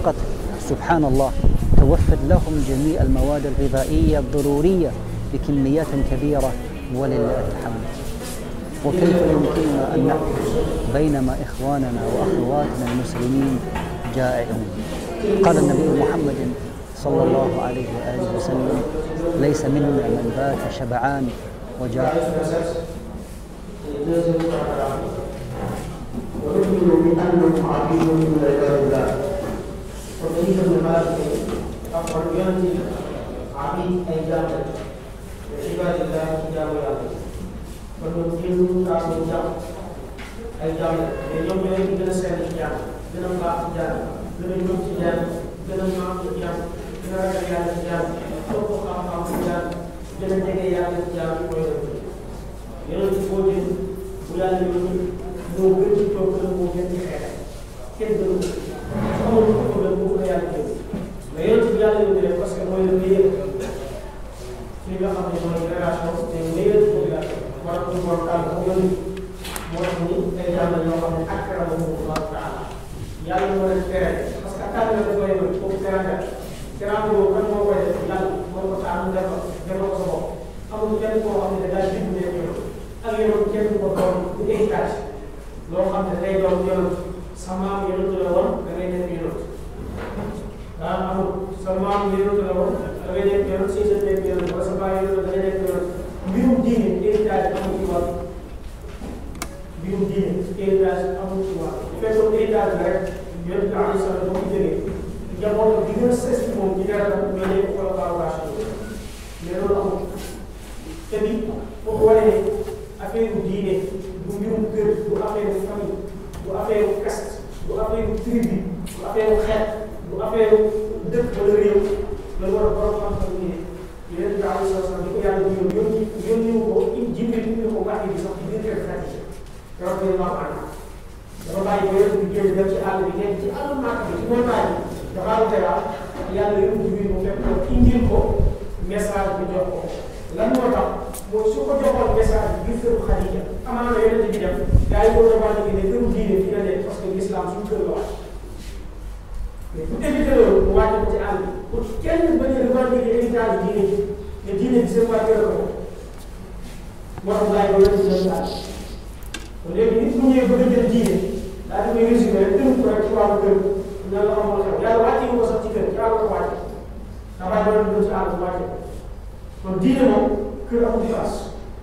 فقط سبحان الله توفر لهم جميع المواد الغذائية الضرورية بكميات كبيرة ولله الحمد وكيف يمكننا أن نأكل بينما إخواننا وأخواتنا المسلمين جائعون قال النبي محمد صلى الله عليه وآله وسلم ليس منا من بات شبعان وجاع ونؤمن بأنهم عبيد من عباد الله وكيف بهذه الحريات عبيد أي جامع لعباد الله جامع ونؤمن كانوا جامع أي جامع اليوم يوم gën a sell ci jàmm gën a baax ci jàmm gën a ñëw ci jàmm gën a maam ci jàmm gën a ragal yàlla ci jàmm topp xam-xam ci jàmm gën a jege yàlla ci jàmm mooy yonent boo jël bu yàlla yónni moo gën ci toog la moo gën ci xeex kenn gënu ko amul ko ko gën ko yàlla jël mais yonent bi yàlla yónni rek parce que mooy le meilleur ci nga xam ne mooy génération te meilleur population war ko war kàll ko yónni moo tax ni ay yàlla yoo xam ne akramahu Allah taala yàlla moo leen tere parce que tànn la koy yónni foofu teranga teranga boobu kan moo koy def yàlla moo ko tànn def ko def ko sa bopp amul kenn koo xam ne da ngaa jublu ne yow ak yow kenn ko doon du héritage loo xam ne day doon yonent sa maam yonent la woon da ngay nekk yonent daa amul sa maam yonent la woon da ngay nekk yonent si sa nekk yonent wala sa baay yonent da ngay nekk yonent mbirum diine héritage amul ci wàll mbirum diine héritage amul ci wàll bu fekkoon héritage la rek yonent bi alayhi salaam boo ko jógee njaboot bi gën a sës ci moom ci dara mais day ko collaboration mais loolu amul te bi boo ko wanee affaire diine du mbirum kër du affaire famille du affaire caste du affaire tribu du affaire xeet du affaire dëkk wala réew la war a borom xam-xam ni ne yonent bi alayhi salaam di ko yàlla di yónni yónni wu ko jibril indi ko wàcce bi sax ci biir kër Xadija keroog bi ma ànd dafa bàyyi ba yonent bi génn dem ci àll bi nekk ci àll màkk bi ci montagne bi dafa am dara yàlla yónni jibril mu fekk ko indil ko message bi jox ko lan moo tax mooy su ko joxoon message bi biir këru Xadija amaana yonent bi dem gars yi boo demandé ne këru diine fi nga nekk parce que l'islam suñu kër la wàcc mais pour éviter loolu mu wàcce ko ci àll bi pour kenn bañ a revendiquer héritage diine ji ne diine bi seen waa kër la ko moo tax laay ba yonent bi dem daal kon léegi nit mu ñëwee bëgg a jël diine daal di koy résumé rek tënk ko rek ci wàllu kër nan la xamoon xew yàlla wàcce ko sax ci kër ci àll ko wàcce dafay doon dugg ci àll bu wàcce kon diine moom kër amul place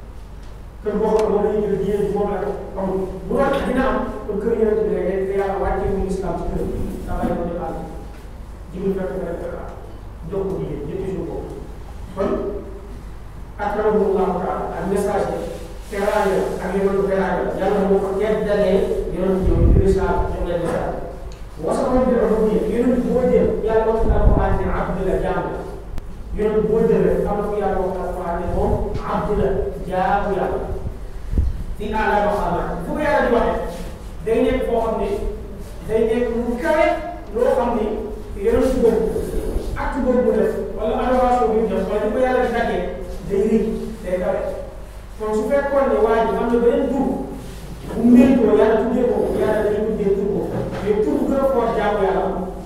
kër boo xam ne moom dañuy jël diine bi moom la amul bu doon dina am kon kër yonent bi rek te yàlla wàcce mu islam ci kër dafay doon def àll jibril fekk na rek jox ko diine ñetti jour boobu kon akramahu llahu taala ak message bi teraanga ak yonent teraanga yàlla moo ko teddalee yonent yow di risaal jox leen message wasaxoon bi dafa diine yonent boo jël yàlla wax na alquran ne abdu la jaam la yonent boo jël rek am na ko yàlla wax na alquran ne moom abdu la jaamu yàlla fi ala maqaamaat fu ko yàlla di waxee day nekk foo xam ne day nekk lu kawe loo xam ne yonent boobu acte boobu mu def wala adoration bi mu def wala di ko yàlla di daggee day rëy day kawe kon su fekkoon ne waa ji am na beneen tur bu méngoo yàlla tuddee ko yàlla dañuy tuddee tur ko mais tur bu gën a fort jaamu yàlla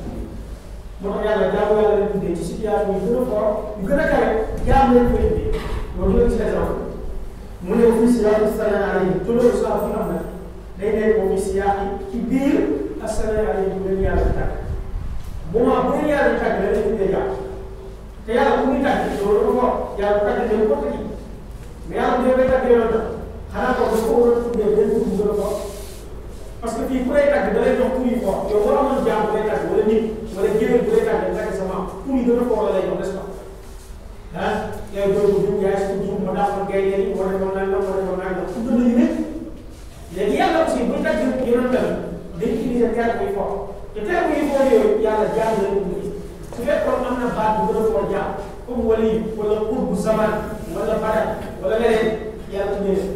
moo tax yàlla jaamu yàlla leen tuddee ci situation yu gën a fort yu gën a kawe jaamu leen ko indee loolu la ci exemple mu ne fii si yàlla sanaa yi te loolu saa fi am na day nekk moom si yàq ci biir ak sanaa yi bu leen yàlla di tàgg moment bu leen yàlla di tàgg la leen tuddee jàpp te yàlla bu muy tàgg loolu dafa fort yàlla tàgg ne ko ci mais yàlla bu dee bay tàgg yoon xanaa ko dafa war a tuddee benn tur bu gën a fort parce que fii ku lay tàgg da lay jox tur yu fort yow boo amoon jaam bu lay tàgg wala nit wala jigéen bu lay tàgg tàgg sa maam tur yi gën a fort la lay jox n'est-ce pas ah yow doo ko jum yaay su jum ma daaxoon gay yi ma defoon nangam ma defoon nangam tudd nañu ne léegi yàlla aussi buy tàgg yonent tamit day utiliser terme yu fort te terme yu fort yooyu yàlla jaam la ñu su fekkoon am na baat bu gën a fort jaam comme wali wala qurbu zaman wala badat wala leneen yàlla tuddee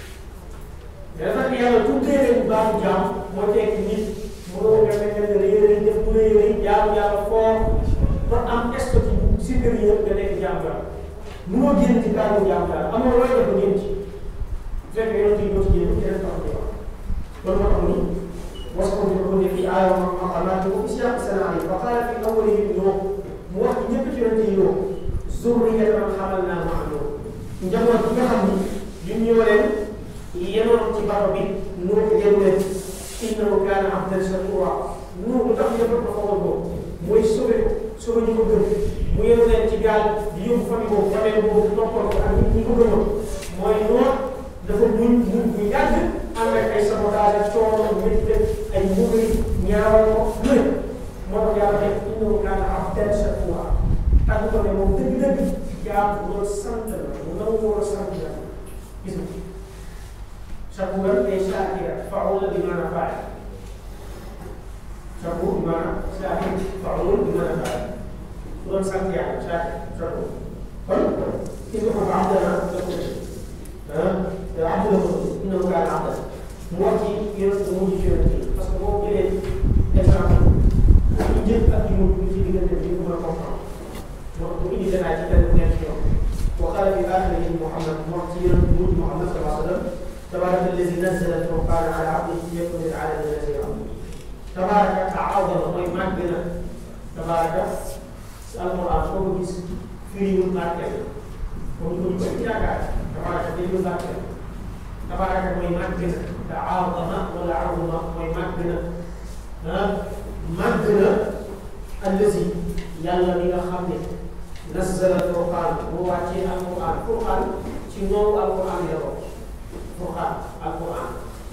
mais dafa nekk yàlla tuddee leen baatu jaam moo tekki nit mënoo nga ne ne rëy rëy def bu rëy rëy jaamu yàlla fort ba am statut supérieur nga nekk jaamu yàlla mënoo génn ci kàddu jaamu yàlla amoo looy def ngeen ci su fekkee yoon ci doo ci génn keneen tax di wax loolu moo tax ni was ko di ko ne fii aaya xamaat ko fi siyaq sanaa yi fa qaala fi awwalihim Nuux mu wax ci ñëpp ci yonente yi Nuux zurriyatan man hamalnaa ma'a Nuux njaboot bi nga xam ni ñun ñoo leen yenoon ci baro bi Nuux yenu leen innahu kaana abdan shakuura Nuux lu tax yëpp ko xamal ko mooy sauvé ko sauvé ñu ko gëm mu yenu leen ci gaal di yóbbu famille boobu famille boobu toppal ko ak nit ñi ko gëmoon mooy Nuux dafa muñ muñ bu yàgg ànd ak ay sabotage ak coono métti ay mbugal ñaawal ko lu ne moo tax yàlla ne innahu kaana abdan shakuura tàgg ko ne moom dëgg-dëgg jaam bu doon sant la mu nangu woon a sant la gis nga shakuura ay shaakira faula bi maanaam faay shakuur bi maanaam shaakir faul bi maanaam faay bu doon sant yàlla shaakir shakuur kon gis nga ko abdana la ko ah abdu la ko innahu kaana abdan mu wax ci yonent mu mujj ci yonent yi parce que boo jëlee exemple yi njëkk ak yi mujj ci diggante bi ñu mën a comprendre moo tax mu indi détail ci benn ñeent yoon wa qaala fi aaxirihi Muhammad mu wax ci yonent bu mujj Muhammad sallallahu alayhi wa sallam tabaraka allazi nazzala al-furqaana ala abdihi liyakuna lil-aalamiina naziiran tabaraka taawada mooy màgg na tabaraka si alquran foo ko gis firiwul barkeel moom ñu ko ñu yaakaar tabaraka firiwul barkeel tabaraka mooy màgg na taawama wala awma mooy màgg na ah màgg na allazi yàlla mi nga xam ne nazzala alquran moo wàccee alquran quran ci noowu alquran la bokk quran alquran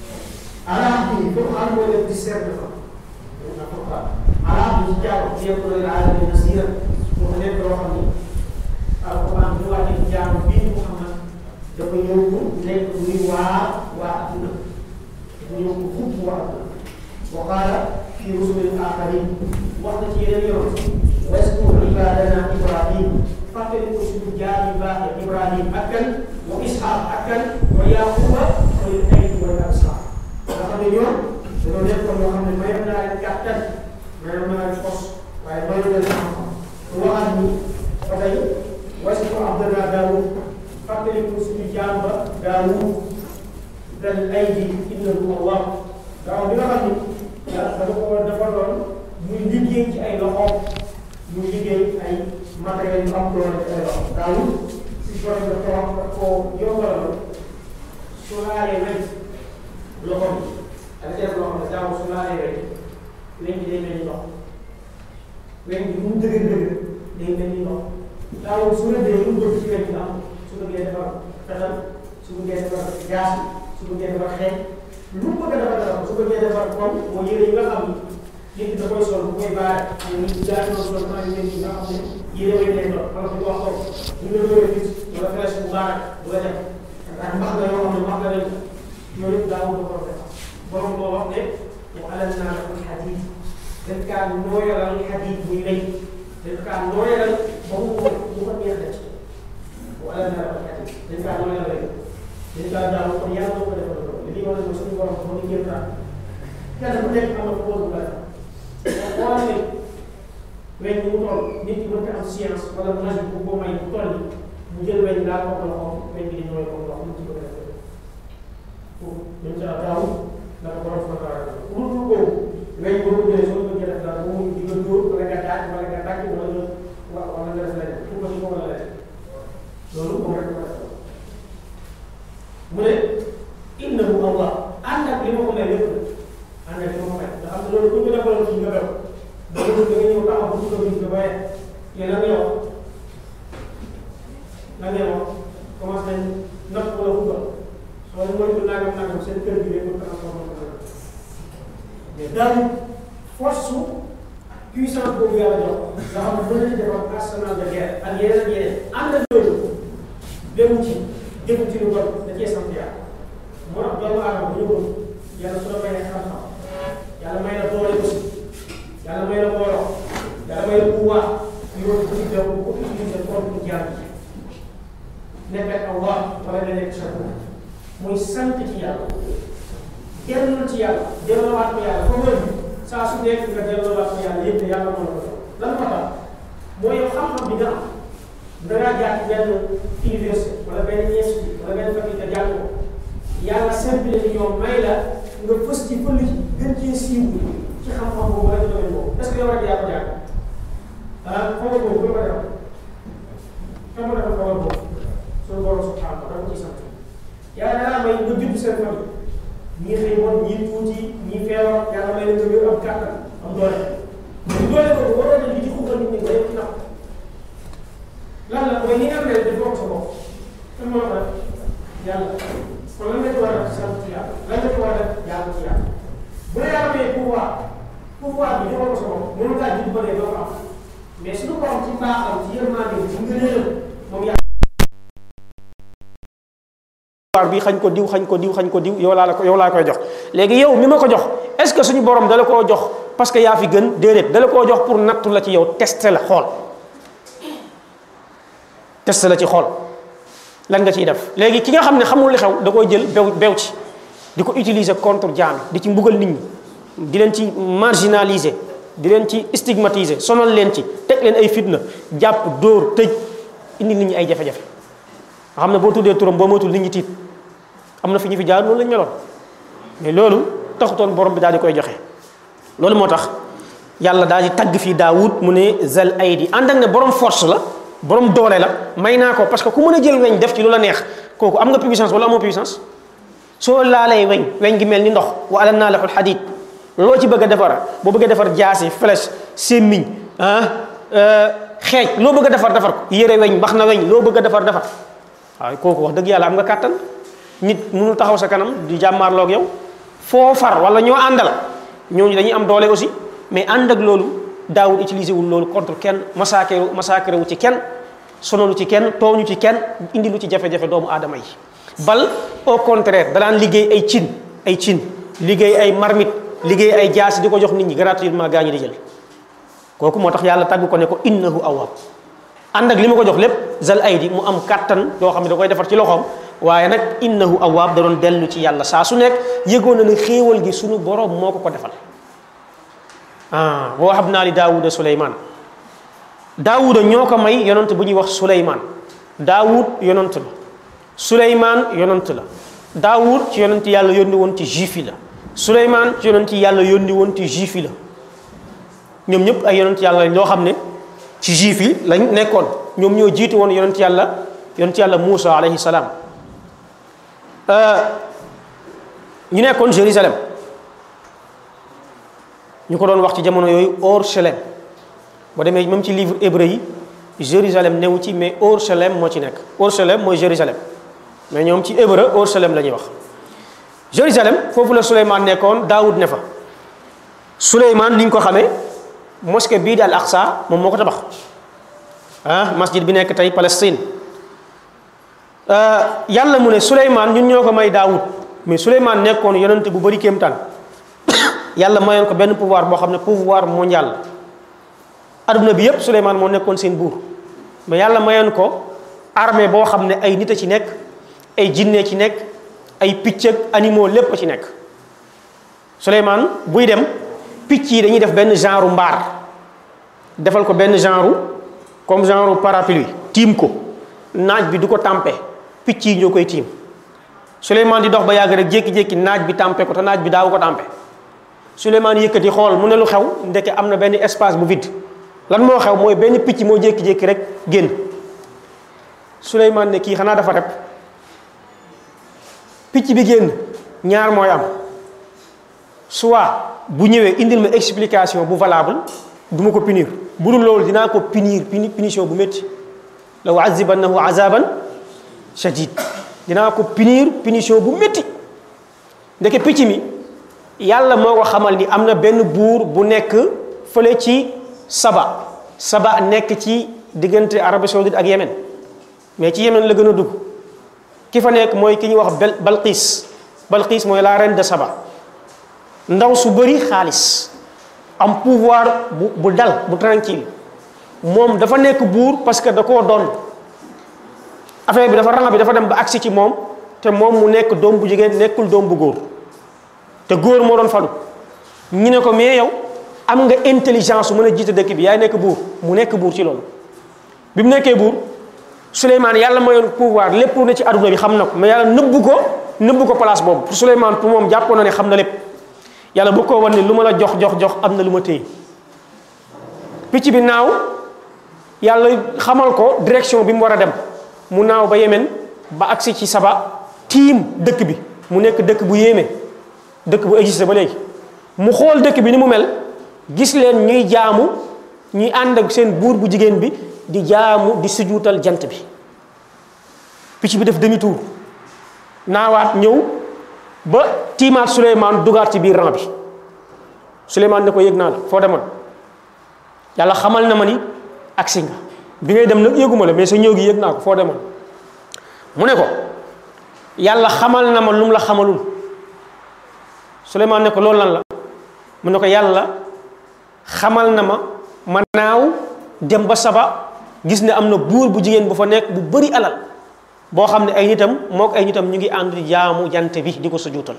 arab bi quran mooy def discernement na quran arab bi ci jaaw liyakuna lil aalamiina nasiiran pour nekk loo xam ni alquran bu wàccee ci jaamu bii Muhammad dafa ñëw nekk muy waa waa adduna dafa ñëw ko fupp waa adduna wa qaala fi rusulil aaxarin wax na ci yeneen yoon waskur ibadana ibrahim fàttali ko suñu jaar yu baax ibrahim ak kan wa ishaq ak kan wa yaquba ulil aydi wal absar nga xam ne ñoom dañoo nekkoon yoo xam ne mayoon naa leen kàttan mayoon naa leen fos waaye mayoon leen xam-xam waxaat ni ba tey waskur abdana daawud fàttali ko suñu jaam ba daawud dal aydi innahu allah daaw bi nga xam ni yàlla dafa ko dafa doon muy liggéey ci ay loxoom muy liggéey ay matériels yu am doole ci ay loxo daawul si borom da ko wax da koo yombalal su laalee weñ loxo bi ak def loo xam ne daawul su laalee weñ weñ bi day mel ni ndox weñ bi mu dëgër dëgër day mel ni ndox daawul su rëddee lu mu bëgg ci weñ bi am su bëggee defar fetal su bëggee defar jaas su bëggee defar xeeñ lu mu bëgg a defar defar su bëggee defar comme mooy yére yi nga xam ni nit ki da koy sol bu koy baare ñu nit daa ñoo sol maa ngi leen di nga xam ne yére way lay doon wala bu wax ko bu ñu la dooree gis wala flèche bu baare bu la def ndax mbax nga yoo xam ne mbax nga lañ yooyu yëpp daa ko def borom moo wax ne wa alanna lakum xadiid dañ kaa nooyalal xadiid muy lay dañ kaa nooyalal ba mu ko mu ko neex def wa alanna lakum xadiid dañ kaa nooyalal lay dañ kaa daaw kon yàlla moo ko defal loolu li wane ne suñu borom moo ñu kéem kenn ku nekk am na ko bu la boo ne weñ mu toll nit ki mën am science wala magie bu ko may bu toll mu jël weñ daal ko loxoom weñ bi di ñooy ko ndox mu ci ko def pour ñun sa daaw la ko borom fa dara pour pour ko weñ boo ko jëlee soo ko jëlee daal bu mu di nga dóor wala nga daaj wala nga tàcc wala nga wa wala nga def leneen pour ko ci ko wala leneen loolu moom rek ko def mu ne innahu allah ànd ak li ma ko may lépp ànd ak li ma ko may nga xam ne loolu bu ñu ko defaloon ci nga bew da nga da nga ñëw taxaw bu ko gis nga baye yéen la ngay wax la ngay wax commencé nañ natt wala fugal soo leen moytu nangam nangam seen kër gi day mën ko am ko mën ko mais daal force su puissance boobu yàlla jox nga xam ne mën nañu defar arsenal de guerre ak yeneen ak yeneen ànd ak loolu demu ci jëfu ci lu bon da cee sant yàlla moo tax doomu aadama bu ñëwoon yàlla su la mayee xam-xam yàlla may la doole aussi yàlla may la mbooloo yàlla may la pouvoir ñu war ko ci def ko utiliser contre jaam yi nekk ak Allah wala nga nekk shakur mooy sant ci yàlla delloo ci yàlla delloowaat ko yàlla foo mën saa su nekk nga delloowaat ko yàlla yëpp ne yàlla moo la ko jox lan moo tax mooy yow xam-xam bi nga am da ngaa jaar ci benn université wala benn institut wala benn faculté jàng ko yàlla simple ni ñoom may la nga fës ci fël ci gën cee siiw ci xam-xam boobu wala ci domaine boobu est ce que yow rek yaa ko jàng ah xamal boobu bu ko defal kan ma defal xamal boobu suñu borom subhanahu wa taala ci sant yàlla danaa may nga judd seen famille ñii xëy woon ñii tuuti ñii feebar yàlla may leen nga wér am kàttan am doole bu doole boobu waroo na li ci xuuxal nit ñi nga yëpp ci nax lan la mooy li nga xam ne dafa wax sa bopp kan moo ko def yàlla kon lan nga ci war a def sant ci yàlla lan nga ci war a def yàlla ci yàlla bu la yàlla may pouvoir pouvoir bi joxoo ko sa bopp mënu ngaa jiitu ba dee doo ko am mais suñu borom ci baaxam ci yërmande ci ngëneelam moom yàlla pouvoir bi xañ ko diw xañ ko diw xañ ko diw yow laa la ko yow laa koy jox léegi yow mi ma ko jox est ce que suñu borom dala koo jox parce que yaa fi gën déedéet dala koo jox pour nattu la ci yow testé la xool testé la ci xool lan nga ciy def léegi ki nga xam ne xamul li xew da koy jël bew bew ci di ko utiliser contre jaam di ci mbugal nit ñi di leen ci marginaliser di leen ci stigmatiser sonal leen ci teg leen ay fitna jàpp dóor tëj indi nit ñi ay jafe-jafe nga xam ne boo tuddee turam boo moytul nit ñi tiit am na fi ñu fi jaar loolu lañ meloon mais loolu taxutoon borom bi daal di koy joxe loolu moo tax yàlla daal di tagg fii Daawud mu ne zal aydi ànd ak ne borom force la borom doole la may naa ko parce que ku mën a jël weñ def ci lu la neex kooku am nga puissance wala amoo puissance soo laalee weñ weñ gi mel ni ndox wa alan naa laxul xadid loo ci bëgg a defar boo bëgg a defar jaasi flèche sémmiñ ah xeej loo bëgg a defar defar ko yére weñ mbax na weñ loo bëgg a defar defar waaw kooku wax dëgg yàlla am nga kàttan nit mënul taxaw sa kanam di jàmmaarloog yow foo far wala ñoo àndal ñooñu dañuy am doole aussi mais ànd ak loolu daawul utiliser wul loolu contre kenn massacré massacré wu ci kenn sonalu ci kenn tooñu ci kenn indi lu ci jafe-jafe doomu aadama yi bal au contraire danaan liggéey ay cin ay cin liggéey ay marmite liggéey ay jaasi di ko jox nit ñi gratuitement gaa ñi di jël kooku moo tax yàlla tàgg ko ne ko innahu awwab ànd ak li ma ko jox lépp zal aydi mu am kàttan yoo xam ne da koy defar ci loxoom waaye nag innahu awwab da doon dellu ci yàlla saa su nekk yëgoon na ne xéewal gi sunu borom moo ko ko defal ah wa wahabnaa li daawuda suleymaan daawuda ñoo ko may yonant bu ñuy wax suleymaan daawud yonant la suleymaan yonant la daawud ci yonant yàlla yónni woon ci juif yi la suleymaan ci yonant yàlla yónni woon ci juif yi la ñoom ñëpp ay yonant yàlla lañ loo xam ne ci juif yi lañ nekkoon ñoom ñoo jiitu woon yonent yàlla yonent yàlla Muusa alayhi salaam ñu nekkoon Jérusalem ñu ko doon wax ci jamono yooyu Orchelem boo demee même ci livre hébreu yi Jérusalem newu ci mais Orchelem moo ci nekk Orchelem mooy Jérusalem mais ñoom ci hébreu Orchelem la ñuy wax Jérusalem foofu la Souleymane nekkoon Daoud ne fa Souleymane ni ñu ko xamee mosquée bii di al Aqsa moom moo ko tabax ah masjid bi nekk tey Palestine yàlla mu ne Souleymane ñun ñoo ko may Daoud mais Souleymane nekkoon yonent bu bëri kéemtaan yàlla mayoon ko benn pouvoir boo xam ne pouvoir mondial adduna bi yépp Souleymane moo nekkoon seen buur mais yàlla mayoon ko armée boo xam ne ay nit a ci nekk ay jinne ci nekk ay picc ak animaux lépp a ci nekk Souleymane buy dem picc yi dañuy def benn genre mbaar defal ko benn genre comme genre parapluie tiim ko naaj bi du ko tàmpe picc yi ñoo koy tiim Souleymane di dox ba yàgg rek jékki-jékki naaj bi tàmpe ko te naaj bi daawu ko tàmpe Souleymane yëkkati xool mu ne lu xew ndeke am na benn espace bu vide lan moo xew mooy benn picc moo jékki-jékki rek génn Souleymane ne kii xanaa dafa rep picc bi génn ñaar mooy am soit bu ñëwee indil ma explication bu valable du ma ko punir bu dul loolu dinaa ko punir puni punition bu métti la uazibannahu azaban shadid dinaa ko punir punition bu métti ndeke picc mi yàlla moo ko xamal ni am na benn buur bu nekk fële ci saba saba nekk ci diggante Arabie Saoudite ak Yémen mais ci Yémen la gën a dugg ki fa nekk mooy ki ñuy wax bel Balqis Balqis mooy la reine de Saba ndaw su bëri xaalis am pouvoir bu bu dal bu tranquille moom dafa nekk buur parce que da koo doon affaire bi dafa ranga bi dafa dem ba agsi ci moom te moom mu nekk doom bu jigéen nekkul doom bu góor te góor moo doon falu ñu ne ko mais yow am nga intelligence su mën a jiite dëkk bi yaay nekk buur mu nekk buur ci loolu bi mu nekkee buur Souleymane yàlla mayoon pouvoir lépp lu ne ci adduna bi xam na ko mais yàlla nëbbu ko nëbbu ko place boobu pour Souleymane pour moom jàppoon na ne xam na lépp yàlla bu ko wan ne lu ma la jox jox jox am na lu ma téye picc bi naaw yàlla xamal ko direction bi mu war a dem mu naaw ba yemen ba agsi ci saba tiim dëkk bi mu nekk dëkk bu yéeme dëkk bu existé ba léegi mu xool dëkk bi ni mu mel gis leen ñuy jaamu ñuy ànd ak seen buur bu jigéen bi di jaamu di sujuutal jant bi picc bi def demi tour naawaat ñëw ba tiimaat Souleymane dugaat ci biir rang bi Souleymane ne ko yëg naa la foo demoon yàlla xamal na ma ni agsi nga bi ngay dem nag yëguma la mais sa ñëw gi yëg naa ko foo demoon mu ne ko yàlla xamal na ma lu mu la xamalul Souleymane ne ko loolu lan la mu ne ko yàlla xamal na ma ma naaw dem ba saba gis ne am na buur bu jigéen bu fa nekk bu bëri alal boo xam ne ay nitam mook ay nitam ñu ngi ànd di jaamu jant bi di ko sujuutal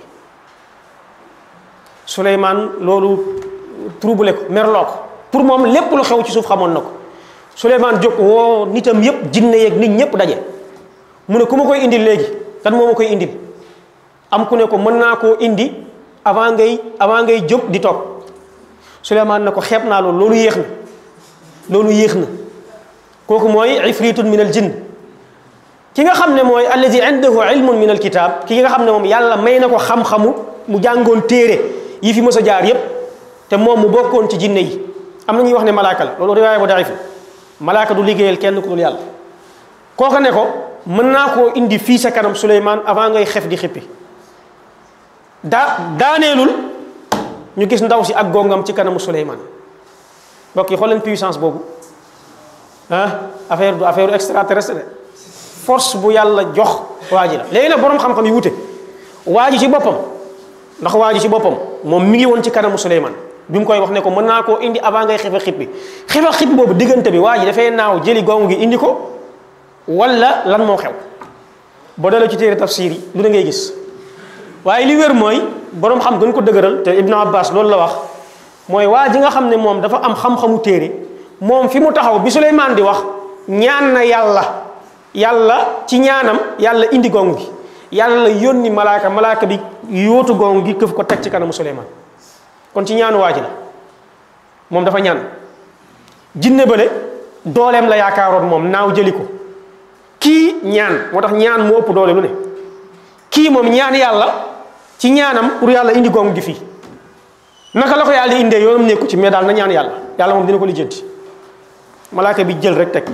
Souleymane loolu troublé ko merloo ko pour moom lépp lu xew ci suuf xamoon na ko Souleymane jóg woo nitam yépp jinne yeeg nit ñëpp daje mu ne ku ma koy indil léegi kan moo ma koy indil am ku ne ko mën naa koo indi avant ngay avant ngay jóg di toog Souleymane ne ko xeeb naa loolu loolu yéex na loolu yéex na kooku mooy ifritun min al jinn ki nga xam ne mooy alladi indahu ilmun min al kitab ki nga xam ne moom yàlla may na ko xam-xamu mu jàngoon téere yi fi mës a jaar yépp te moom mu bokkoon ci jinne yi am na ñuy wax ne malaaka la loolu riwaaya bu daif malaaka du liggéeyal kenn ku dul yàlla kooka ne ko mën naa koo indi fii sa kanam Souleymane avant ngay xef di xippi daa daaneelul ñu gis ndaw si ak gongam ci kanamu Souleymane mbokk yi xool leen puissance boobu ah affaire du affaire extraterrestre de force bu yàlla jox waa ji la léegi nag boroom xam-xam yi wute waa ji ci boppam ndax waa ji ci boppam moom mi ngi woon ci kanamu Souleymane bi mu koy wax ne ko mën naa koo indi avant ngay xefe xippi xefe xippi boobu diggante bi waa ji dafay naaw jëli gong gi indi ko wala lan moo xew boo delloo ci téere tafsir yi lu da ngay gis waaye li wér mooy boroom xam gën ko dëgëral te Ibnu Abbas loolu la wax mooy waa ji nga xam ne moom dafa am xam-xamu téere moom fi mu taxaw bi Souleymane di wax ñaan na yàlla yàlla ci ñaanam yàlla indi gong gi yàlla yónni malaaka malaaka bi yóotu gong gi këf ko teg ci kanamu Souleymane kon ci ñaanu waa ji la moom dafa ñaan jinne bële dooleem la yaakaaroon moom naaw jëli ko kii ñaan moo tax ñaan mu ëpp doole lu ne kii moom ñaan yàlla ci ñaanam pour yàlla indi gong gi fii naka la ko yàlla indee yoonam nekku ci mais daal na ñaan yàlla yàlla moom dina ko lijjanti malaaka bi jël rek teg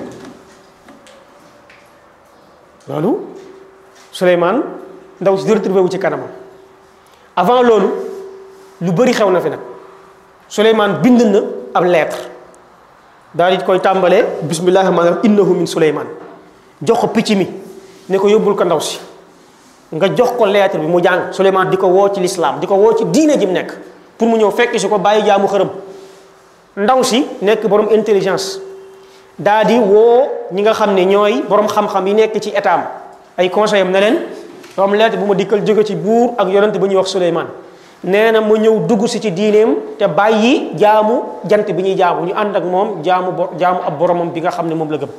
loolu Souleymane ndaw si retrouvé wu ci kanamam avant loolu lu bëri xew na fi nag Souleymane bind na ab lettre daal di koy tàmbalee bismillahi rahmaani rahim innahu min Souleymane jox ko picc mi ne ko yóbbul ko ndaw si nga jox ko lettre bi mu jàng Souleymane di ko woo ci lislaam di ko woo ci diine ji mu nekk pour mu ñëw fekk si ko bàyyi jaamu xërëm ndaw si nekk borom intelligence daa di woo ñi nga xam ne ñooy borom xam-xam yi nekk ci état am ay conseil am ne leen am lettre bu ma dikkal jóge ci buur ak yonent ba ñuy wax Souleymane nee na ma ñëw dugg si ci diineem te bàyyi jaamu jant bi ñuy jaamu ñu ànd ak moom jaamu bo jaamu ab boromam bi nga xam ne moom la gëm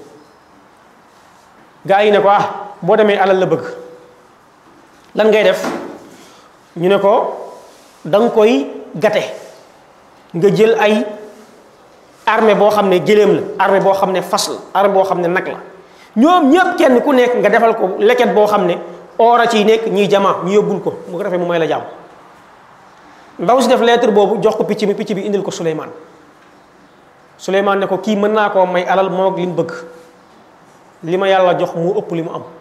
gaa yi ne ko ah boo demee alal la bëgg lan ngay def ñu ne ko da nga koy gate nga jël ay armée boo xam ne gëléem la armée boo xam ne fas la armée boo xam ne nag la ñoom ñëpp kenn ku nekk nga defal ko leket boo xam ne oora ciy nekk ñuy jamaa ñu yóbbul ko mu ko defee mu may la jàmm ndaw si def lettre boobu jox ko picc bi picc bi indil ko Souleymane Souleymane ne ko kii mën naa koo may alal moo ak li mu bëgg li ma yàlla jox mu ëpp li mu am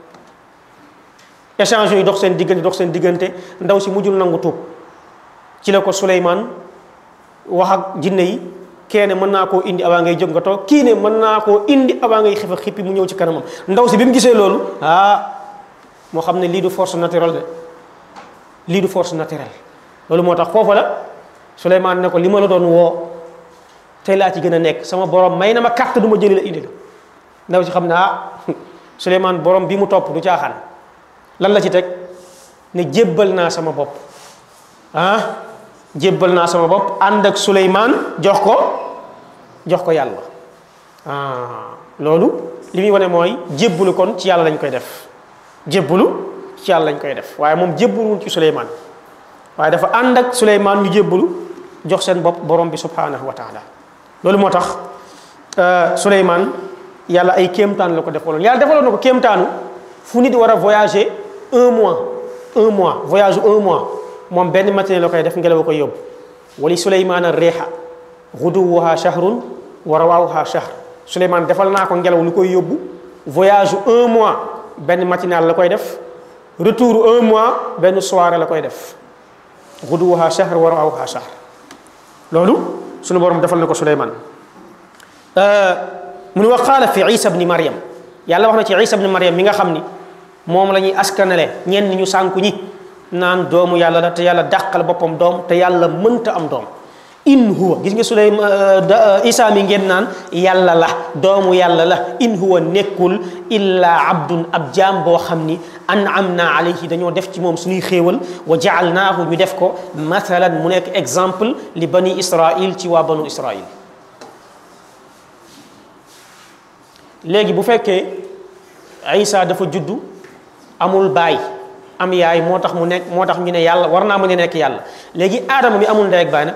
échange yi dox seen diggante dox seen diggante ndaw si mujjul nangu tuub ci la ko Souleymane wax ak jinne yi kenn mën naa koo indi avant ngay jóg nga toog kii ne mën naa koo indi avant ngay xifa xippi mu ñëw ci kanamam ndaw si bi mu gisee loolu ah moo xam ne lii du force naturelle de lii du force naturelle loolu moo tax foofa la Souleymane ne ko li ma la doon woo tey laa ci gën a nekk sama borom may na ma carte du ma jëli la indi la ndaw si xam ne ah Souleymane borom bi mu topp du caaxaan lan la ci teg ne jébbal naa sama bopp ah jébbal naa sama bopp ànd ak Souleymane jox ko jox ko yàlla ah loolu li muy wane mooy jébbalu kon ci yàlla lañ koy def jébbalu ci yàlla lañ koy def waaye moom jébbaluwul ci Souleymane waaye dafa ànd ak Suleymaan ñu jébbalu jox seen bopp borom bi subhanahu wa taala loolu moo tax Suleymaan yàlla ay kéemtaan la ko defaloon yàlla defaloon na ko kéemtaanu fu nit war a voyager un mois un mois voyage un mois moom benn matinée la koy def ngelaw koy yóbbu wali Suleymaana reexa guduwuha shahrun wa rawaawuha shahr Suleymaan defal naa ko ngelaw lu koy yóbbu voyage un mois benn matinal la koy def retour un mois benn soirée la koy def guduwuha shahr wa rawaawuha shahr loolu sunu borom defal na ko Suleymaan mu ne wa qaala fi isa bni mariam yàlla wax na ci isa bni mariam mi nga xam ni moom la ñuy askanale ñenn ñu sànku ñi naan doomu yàlla la te yàlla dàqal boppam doom te yàlla mënta am doom in huwa gis nga suleyma isa mi ngeen naan yàlla la doomu yàlla la in huwa nekkul illa abdun ab jaam boo xam ni an'amna alayhi dañoo def ci moom suñuy xéewal wa jaalnaahu ñu def ko mathalan mu nekk exemple li bani israil ci waa banu israil léegi bu fekkee isa dafa juddu amul baay am yaay moo tax mu nekk moo tax ñu ne yàlla war naa mën a nekk yàlla léegi aadama mi amul ndey ak baay nag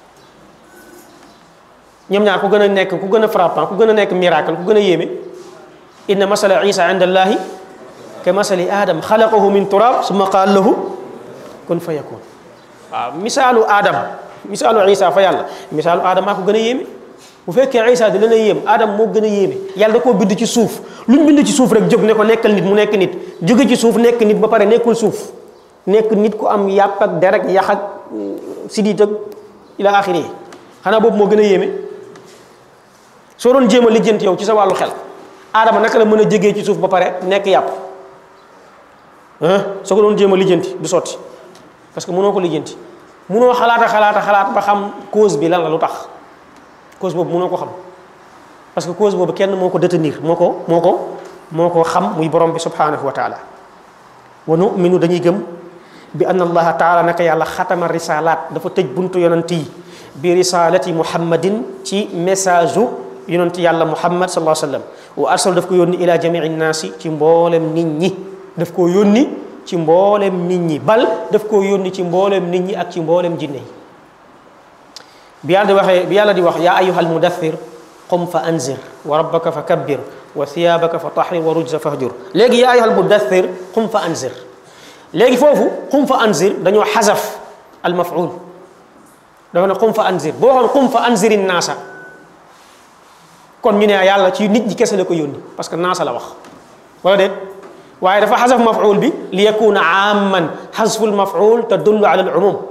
ñoom ñaar ku gën a nekk ku gën a frappant ku gën a nekk miracle ku gën a yéeme inna masala isa inda allahi ka masali adam xalaqahu min turab summa qaal lahu kun fa yakun waaw misaalu adam misaalu isa fa yàlla misaalu adam maa ko gën a yéeme bu fekkee isa di leen a yéem adam moo gën a yéeme yàlla da koo bind ci suuf lu ñu bind ci suuf rek jóg ne ko nekkal nit mu nekk nit jóge ci suuf nekk nit ba pare nekkul suuf nekk nit ku am yàpp ak der ak yax ak sidit ak ila axiri xanaa boobu moo gën a yéeme soo doon jéem a lijjanti yow ci sa wàllu xel aadama naka la mën a jégee ci suuf ba pare nekk yàpp soo ko doon jéem a lijjanti du sotti parce que mënoo ko lijjanti mënoo xalaata xalaata xalaat ba xam cause bi lan la lu tax cause boobu mënoo ko xam parce que cause boobu kenn moo ko détenir moo ko moo ko moo ko xam muy borom bi subhanahu wa taala wa numinu dañuy gëm bi anna allaha taala naka yàlla xatama risalaat dafa tëj buntu yonent yi bi risalati muhammadin ci message u yonent yàlla muhammad sallallahu alayhi wa sallam wa arsal daf ko yónni ila jamii naasi ci mboolem nit ñi daf koo yónni ci mboolem nit ñi bal daf koo yónni ci mboolem nit ñi ak ci mboolem jinne yi bi yàlla di waxee bi yàlla di wax yaa ayuha almudathir qum fa anzir wa rabbaka fa kabbir wa thiyabaka fa tahrir wa rujza fahjur léegi yaa ayuha almudathir qum fa anzir léegi foofu qum fa anzir dañoo xasaf almaful dafa ne qum fa anzir boo waxoon qum fa anziri naasa kon ñu ne yàlla ci nit ñi kese la ko yónni parce que naasa la wax wala déet waaye dafa xasaf maful bi li yakuna amman xasfu lmaful tadullu ala al umum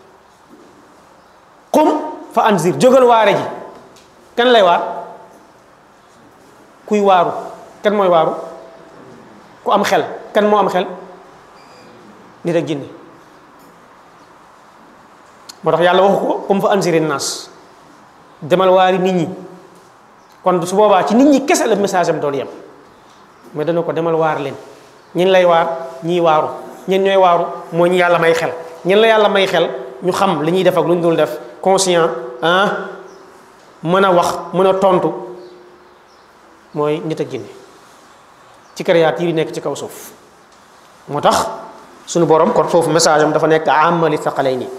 qum fa anzir jógal waare ji kan lay waar kuy waaru kan mooy waaru ku am xel kan moo am xel nit ak jinne moo tax yàlla waxu ko qum fa anziri naas demal waari nit ñi kon su boobaa ci nit ñi kese la message am doon yem mais dana ko demal waar leen ñin lay waar ñii waaru ñen ñooy waaru moo ñu yàlla may xel ñen la yàlla may xel ñu xam li ñuy def ak lu ñu dul def conscient ah mën a wax mën a tontu mooy nit ak jinne ci créature yi nekk ci kaw suuf moo tax suñu borom kon foofu message am dafa nekk amali thaqalayni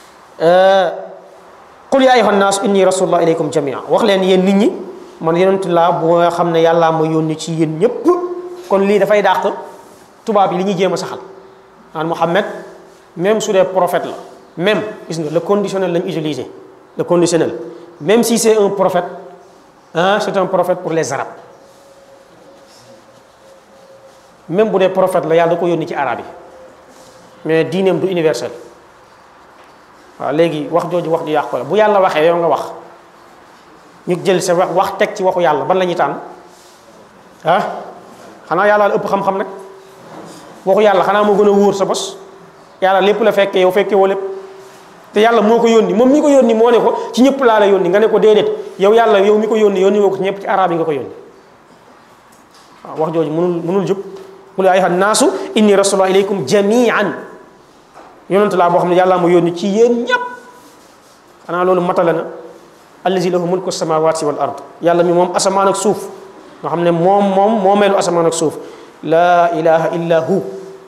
qul ya ayuha nnaas inni rasulullah ilaykum jamia wax leen yéen nit ñi man yonent laa bu nga xam ne yàllaa ma yónni ci yéen ñépp kon lii dafay dàq tubaab yi li ñuy jéem a saxal naan Muhammad même su dee prophète la même gis nga le conditionnel lañ utiliser le conditionnel même si c'est un prophète ah c'est un prophète pour les arabes même bu dee prophète la yàlla da ko yónni ci arab yi mais diineem du universel waaw léegi wax jooju wax ju yàqu la bu yàlla waxee yow nga wax ñu jël sa wax wax teg ci waxu yàlla ban la ñuy tànn ah xanaa yàlla la ëpp xam-xam nag waxu yàlla xanaa moo gën a wóor sa bos yàlla lépp la fekkee yow fekkee woo lépp te yàlla moo ko yónni moom mi ko yónni moo ne ko ci ñëpp laa la yónni nga ne ko déedéet yow yàlla yow mi ko yónni yónni woo ko ci ñëpp ci arab yi nga ko yónni waaw wax jooju mënul mënul jub qul yaa ayyuhan naasu inni rasulullah ilaykum jamian yonent laa boo xam ne yàlla moo yónni ci yéen ñëpp xanaa loolu matale na allazi lahu mulku samawati wal ard yàlla mi moom asamaan ak suuf nga xam ne moom moom moo meelu asamaan ak suuf laa ilaha illa hu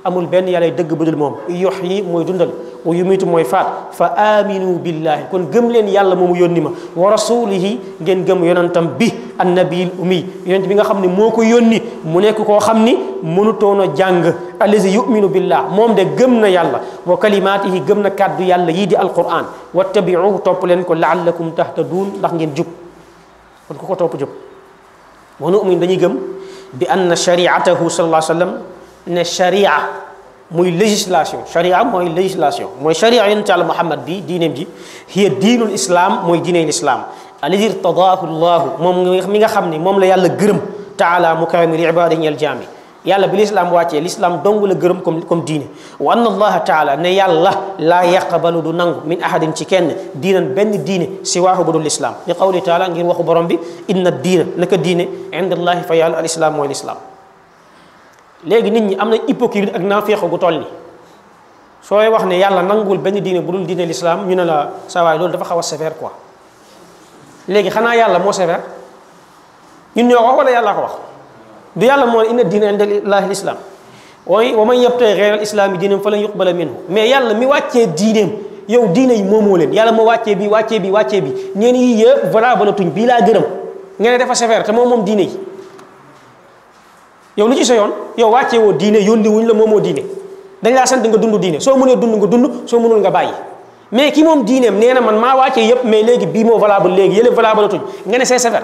amul benn yàlla dëgg bu dul moom yuhyi mooy dundal wa yumitu mooy faat fa aminu billahi kon gëm leen yàlla moomu yónni ma wa rasulihi ngeen gëm yonantam bi annabiil ummi yonent bi nga xam ne moo ko yónni mu nekk koo xam ni mënutoon a jàng allazi yuminu billah moom de gëm na yàlla wa kalimaatihi gëm na kàddu yàlla yii di alquran wattabiuhu topp leen ko laallakum tahtaduun ndax ngeen jub kon ku ko topp jub wa nu'min dañuy gëm bi anna shariatahu sallallahu alayhi wa sallam ne sharia muy législation sharia mooy législation mooy sharia yonent yàlla muhammad bi diineem ji hiya diinul islam mooy diiney lislaam alladi irtadaahu llahu moom mi nga xam ne moom la yàlla gërëm taala mu kawe mi li ibaadihi ñeel jaam yi yàlla bi lislaam wàccee lislaam dong la gërëm comme comme diine wa anna allaha taala ne yàlla laa yaqbalu du nangu min ahadin ci kenn diinan benn diine si waaxu bu dul lislaam li qawli taala ngir waxu borom bi inna diina naka diine inda allahi fa yàlla al islaam mooy lislaam léegi nit ñi am na hypocrite ak naafeeq gu toll ni sooy wax ne yàlla nanguwul benn diine bu dul diine lislaam ñu ne la saa waay loolu dafa xaw a sévère quoi léegi xanaa yàlla moo sévère ñun ñoo ko wax wala yàlla ko wax du yàlla moo ne inna diina inda llahi lislaam way wa man yabtaghi ghayra al-islaami diinan falan yuqbala minhu mais yàlla mi wàccee diineem yow diine yi moomoo leen yàlla moo wàccee bi wàccee bi wàccee bi ñeen yi yëpp voilà bala tuñ bii laa gërëm nga ne dafa sévère te moom moom diine yi yow lu ci sa yoon yow wàccee woo diine yónni wuñ la moomoo diine dañ laa sant nga dund diine soo mënee dund nga dund soo mënul nga bàyyi mais ki moom diineem nee na man maa wàccee yëpp mais léegi bii moo valable léegi yële valable tuñ nga ne c'est sévère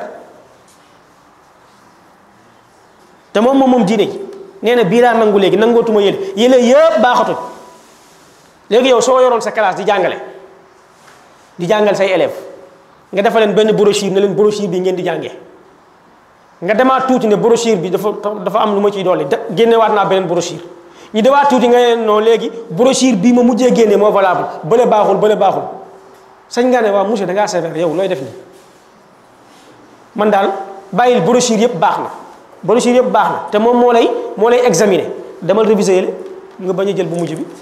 te moom moom moom diine ji nee na bii laa nangu léegi nangootuma yële yële yëpp baaxatuñ léegi yow soo yoroon sa classe di jàngale di jàngal say élèves nga defal leen benn brochure ne leen brochure bi ngeen di jàngee nga demaat tuuti ne brochure bi dafa dafa am lu ma ciy dolli génnewaat naa beneen brochure ñu demaat tuuti nga ne non léegi brochure bii ma mujjee génne moo valable bële baaxul bële baaxul sañ nga ne waaw monsieur da ngaa sévère yow looy def nii man daal bàyyil brochure yëpp baax na brochure yëpp baax na te moom moo lay moo lay examiner demal réviser yële nga bañ a jël bu mujj bi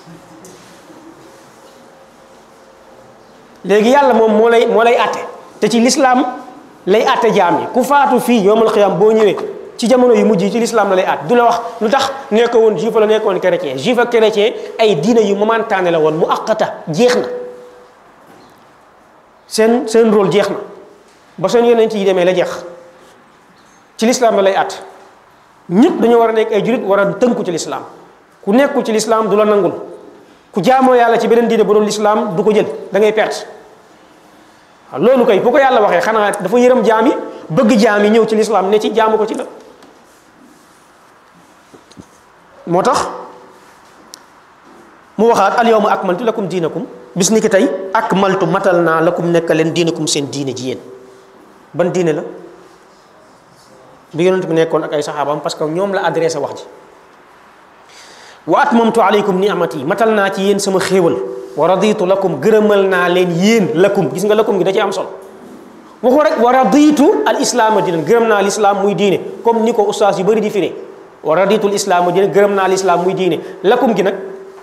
léegi yàlla moom moo lay moo lay àtte te ci lislaam lay àtte jaam yi ku faatu fii yowmal xiyaam boo ñëwee ci jamono yu mujj yi ci lislaam la lay àtte du la wax lu tax nekk woon juif la nekk woon chrétien juif ak chrétien ay diina yu momentané la woon mu aqata jeex na seen seen rôle jeex na ba seen yonent yi demee la jeex ci lislaam la lay àtte ñëpp dañoo war a nekk ay jurit war a tënku ci lislaam ku nekkul ci lislaam du la nangul ku jaamoo yàlla ci beneen diine bu dul lislaam du ko jël da ngay perte waaw loolu kay bu ko yàlla waxee xanaa dafa yërëm jaam yi bëgg jaam yi ñëw ci lislaam ne ci jaamu ko ci la moo tax mu waxaat al yawma akmaltu lakum diinakum bis ni ki tey akmaltu matal naa lakum nekk leen diinakum seen diine ji yéen ban diine la bi yonent bi nekkoon ak ay saxaabaam parce que ñoom la adressé wax ji wa atmamtu alaykum ni'mati matal naa ci yéen sama xéewal wa raditu lakum gërëmal naa leen yéen lakum gis nga lakum gi da ci am solo waxu rek wa raditu al islaama diina gërëm naa lislaam muy diine comme ni ko ustaas yu bëri di firee wa raditu al islaama diina gërëm naa lislaam muy diine lakum gi nag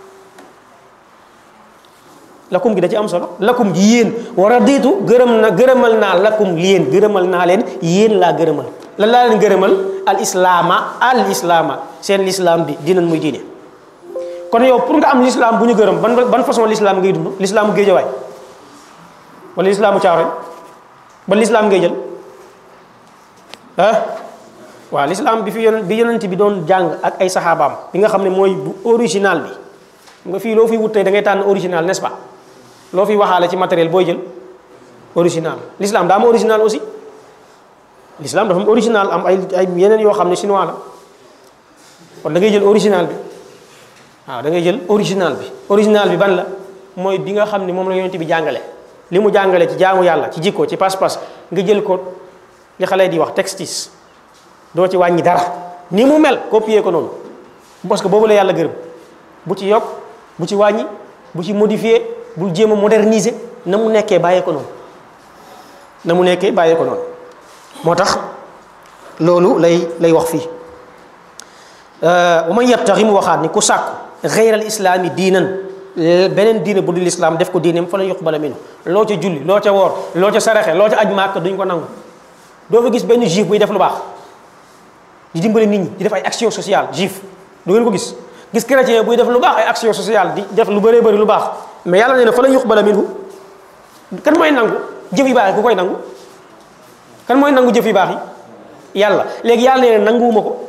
lakum gi da ci am solo lakum gi yéen wa raditu gërëm na gërëmal naa lakum yéen gërëmal naa leen yéen laa gërëmal lan laa leen gërëmal al islaama al islaama seen lislaam bi diinan muy diine kon yow pour nga am l'islam bu ñu gërëm ban ban façon l'islam ngay dund l'islamu géejawaay wala l'islamu caaroy ban l'islam ngay jël ah waaw l'islam bi fi yonent bi yonent bi doon jàng ak ay saxaabaam bi nga xam ne mooy bu original bi nga fii loo fiy wut tey da ngay tànn original n'est-ce pas loo fiy waxaale ci matériel booy jël original l'islam daa am original aussi l'islam dafa am original am ay ay yeneen yoo xam ne chinois la kon da ngay jël original bi waaw da ngay jël original bi original bi ban la mooy bi nga xam ne moom la yonent bi jàngale li mu jàngale ci jaamu yàlla ci jikko ci pas-pas nga jël ko li xale di wax textis doo ci wàññi dara ni mu mel copier ko noonu parce que boobu la yàlla gërëm bu ci yokk bu ci wàññi bu ci modifier bul jéem a moderniser na mu nekkee bàyyee ko noonu na mu nekkee bàyyee ko noonu moo tax loolu lay lay wax fii wa man yabtaxi mu waxaat ni ku sàkku xeyral islaami diinan beneen diine bu dul islaam def ko diineem fa la yuqbala minhu loo ca julli loo ca woor loo ca saraxe loo ca aj màkk duñ ko nangu doo fa gis benn juif buy def lu baax di dimbale nit ñi di def ay action sociale juif du ngeen ko gis gis chrétien buy def lu baax ay action sociale di def lu bëree bëri lu baax mais yàlla nee na fa la yuqbala minhu kan mooy nangu jëf yu baax yi ku koy nangu kan mooy nangu jëf yu baax yi yàlla léegi yàlla nee na nanguwuma ko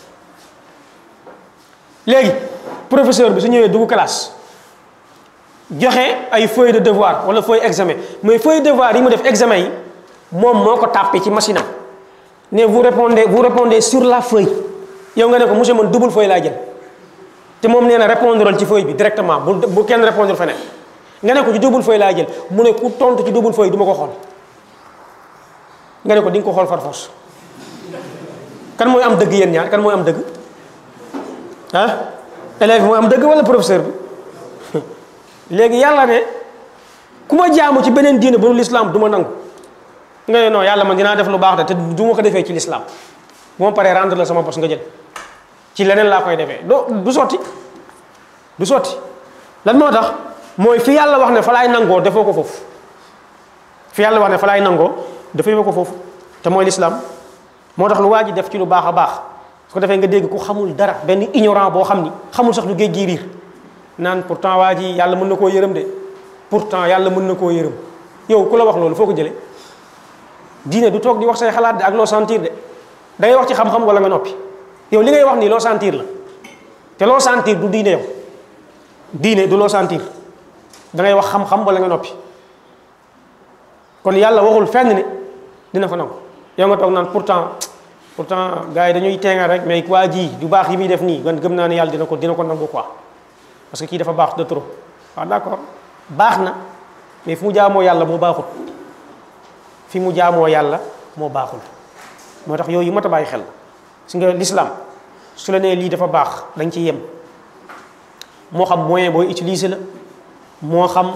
léegi professeur bi su ñëwee dugg classe joxe ay feuille de devoir wala feuille examen mais feuille de devoir yi mu def examen yi moom moo ko tàppe ci machine am ne vous répondez vous répondez sur la feuille yow nga ne ko monsieur man double feuille laa jël te moom nee na répondre ci feuille bi directement bu bu kenn répondre feneen nga ne ko ci double feuille laa jël mu ne ku tontu ci double feuille du ma ko xool nga ne ko di nga ko xool far force kan mooy am dëgg yéen ñaar kan mooy am dëgg ah élève bi mooy am dëgg wala professeur bi léegi yàlla ne ku ma jaamu ci beneen diine bu dul l'islam du ma nangu nga ne non yàlla man dinaa def lu baax de te du ma ko defee ci l'islam bu ma paree rendre la sama bos nga jël ci leneen laa koy defee doo du sotti du sotti lan moo tax mooy fi yàlla wax ne fa laay nangoo defoo ko foofu fi yàlla wax ne fa laay nangoo defee ko foofu te mooy l'islam moo tax lu waa ji def ci lu baax a baax su ko defee nga dégg ku xamul dara benn ignorant boo xam ni xamul sax lu géej gi riir naan pourtant waa ji yàlla mën na koo yërëm de pourtant yàlla mën na koo yërëm yow ku la wax loolu foo ko jëlee diine du toog di wax say xalaat de ak loo sentir de da ngay wax ci xam-xam wala nga noppi yow li ngay wax nii loo sentir la te loo sentir du diine yow diine du loo sentir da ngay wax xam-xam wala nga noppi kon yàlla waxul fenn ne dina fa nangu yow nga toog naan pourtant pourtant gars yi dañuy teengal rek mais waa ji du baax yi muy def nii man gëm naa ne yàlla dina ko dina ko nangu quoi parce que kii dafa baax de trop waaw d'accord baax na mais fi mu jaamoo yàlla moo baaxul fi mu jaamoo yàlla moo baaxul moo tax yooyu mat a bàyyi xel si nga l'islam su la nee lii dafa baax dañ ci yem moo xam moyen booy utiliser la moo xam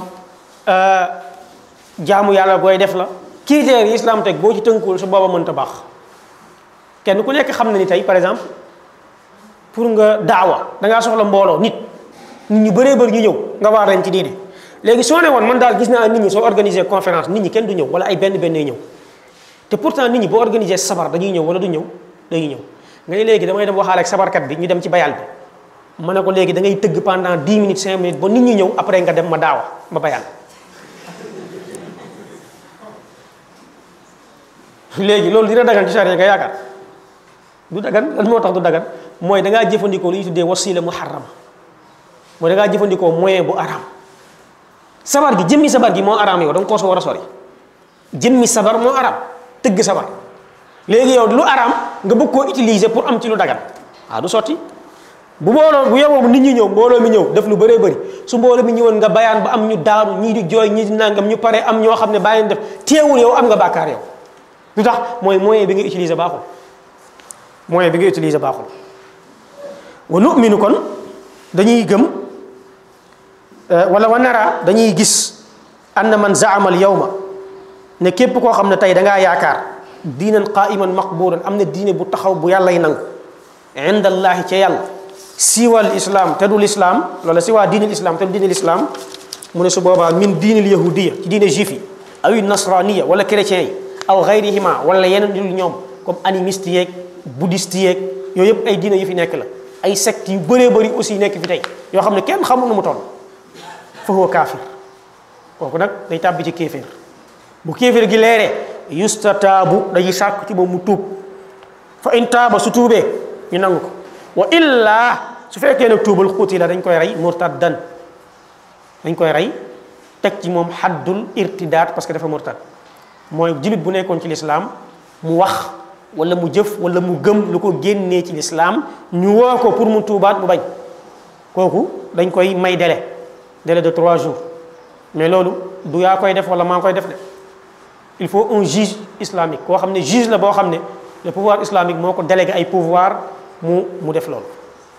jaamu yàlla booy def la critères yi islam teg boo ci tënkuwul su booba mënta baax kenn ku nekk xam na ni tey par exemple pour nga daawa da ngaa soxla mbooloo nit nit ñu bëree bëri ñu ñëw nga waar leen ci diine léegi soo ne woon man daal gis naa nit ñi soo organiser conférence nit ñi kenn du ñëw wala ay benn benn ñëw te pourtant nit ñi boo organiser sabar dañuy ñëw wala du ñëw dañuy ñëw nga ne léegi damay dem waxaale ak sabarkat bi ñu dem ci bayal bi ma ne ko léegi da ngay tëgg pendant 10 minutes 5 minutes ba nit ñi ñëw après nga dem ma daawa ma bayal léegi loolu dina dagan ci charia nga yaakaar du dagan lan moo tax du dagan mooy da ngaa jëfandikoo lu ñuy tuddee wasila muharrama mooy da ngaa jëfandikoo moyen bu araam sabar gi jëmmi sabar gi moo araam yow da nga koo so war a sori jëmmi sabar moo araam tëgg sabar léegi yow lu araam nga bëgg koo utiliser pour am ci lu dagan waaw du sotti bu mbooloo bu yeboo nit ñi ñëw mbooloo mi ñëw def lu bëree bëri su mbooloo mi ñëwoon nga bayaan ba am ñu daanu ñii di jooy ñii di nangam ñu pare am ñoo xam ne bàyyi def teewul yow am nga bàkkaar yow lu tax mooy moyen bi nga utiliser baaxul moyen bi nga utiliser baaxul wa nu'minu kon dañuy gëm wala wa nara dañuy gis anna man zaama al yawma ne képp koo xam ne tey da ngaa yaakaar diinan qaiman maqbulan am na diine bu taxaw bu yàllay nangu inda allahi ca yàlla siwal islam te du lislaam loola siwaa diinil islam te du diinil islam mu ne su boobaa min diinil yahudiya ci diine juif yi aw nasraniya wala chrétien yi aw gayrihima wala yeneen dul ñoom comme animiste yeeg bouddhiste yeeg yooyu yëpp ay diine yu fi nekk la ay secte yu bëree bëri aussi nekk fi tey yoo xam ne kenn xamul nu mu toll fa huwa kaafir kooku nag day tàbbi ci kéeféer bu kéeféer gi leeree yustataabu dañuy sàkk ci moom mu tuub fa in taaba su tuubee ñu nangu ko wa illaa su fekkee nag tuubal xuuti la dañ koy rey murtaddan dañ koy rey teg ci moom xaddul irtidaat parce que dafa murtad mooy jullit bu nekkoon ci lislaam mu wax wala mu jëf wala mu gëm lu ko génnee ci lislaam ñu woo ko pour mu tuubaat mu bañ kooku dañ koy may délai délai de trois jours mais loolu du yaa koy def wala maa koy def de il faut un juge islamique koo xam ne juge la boo xam ne le pouvoir islamique moo ko délégué ay pouvoir mu mu def loolu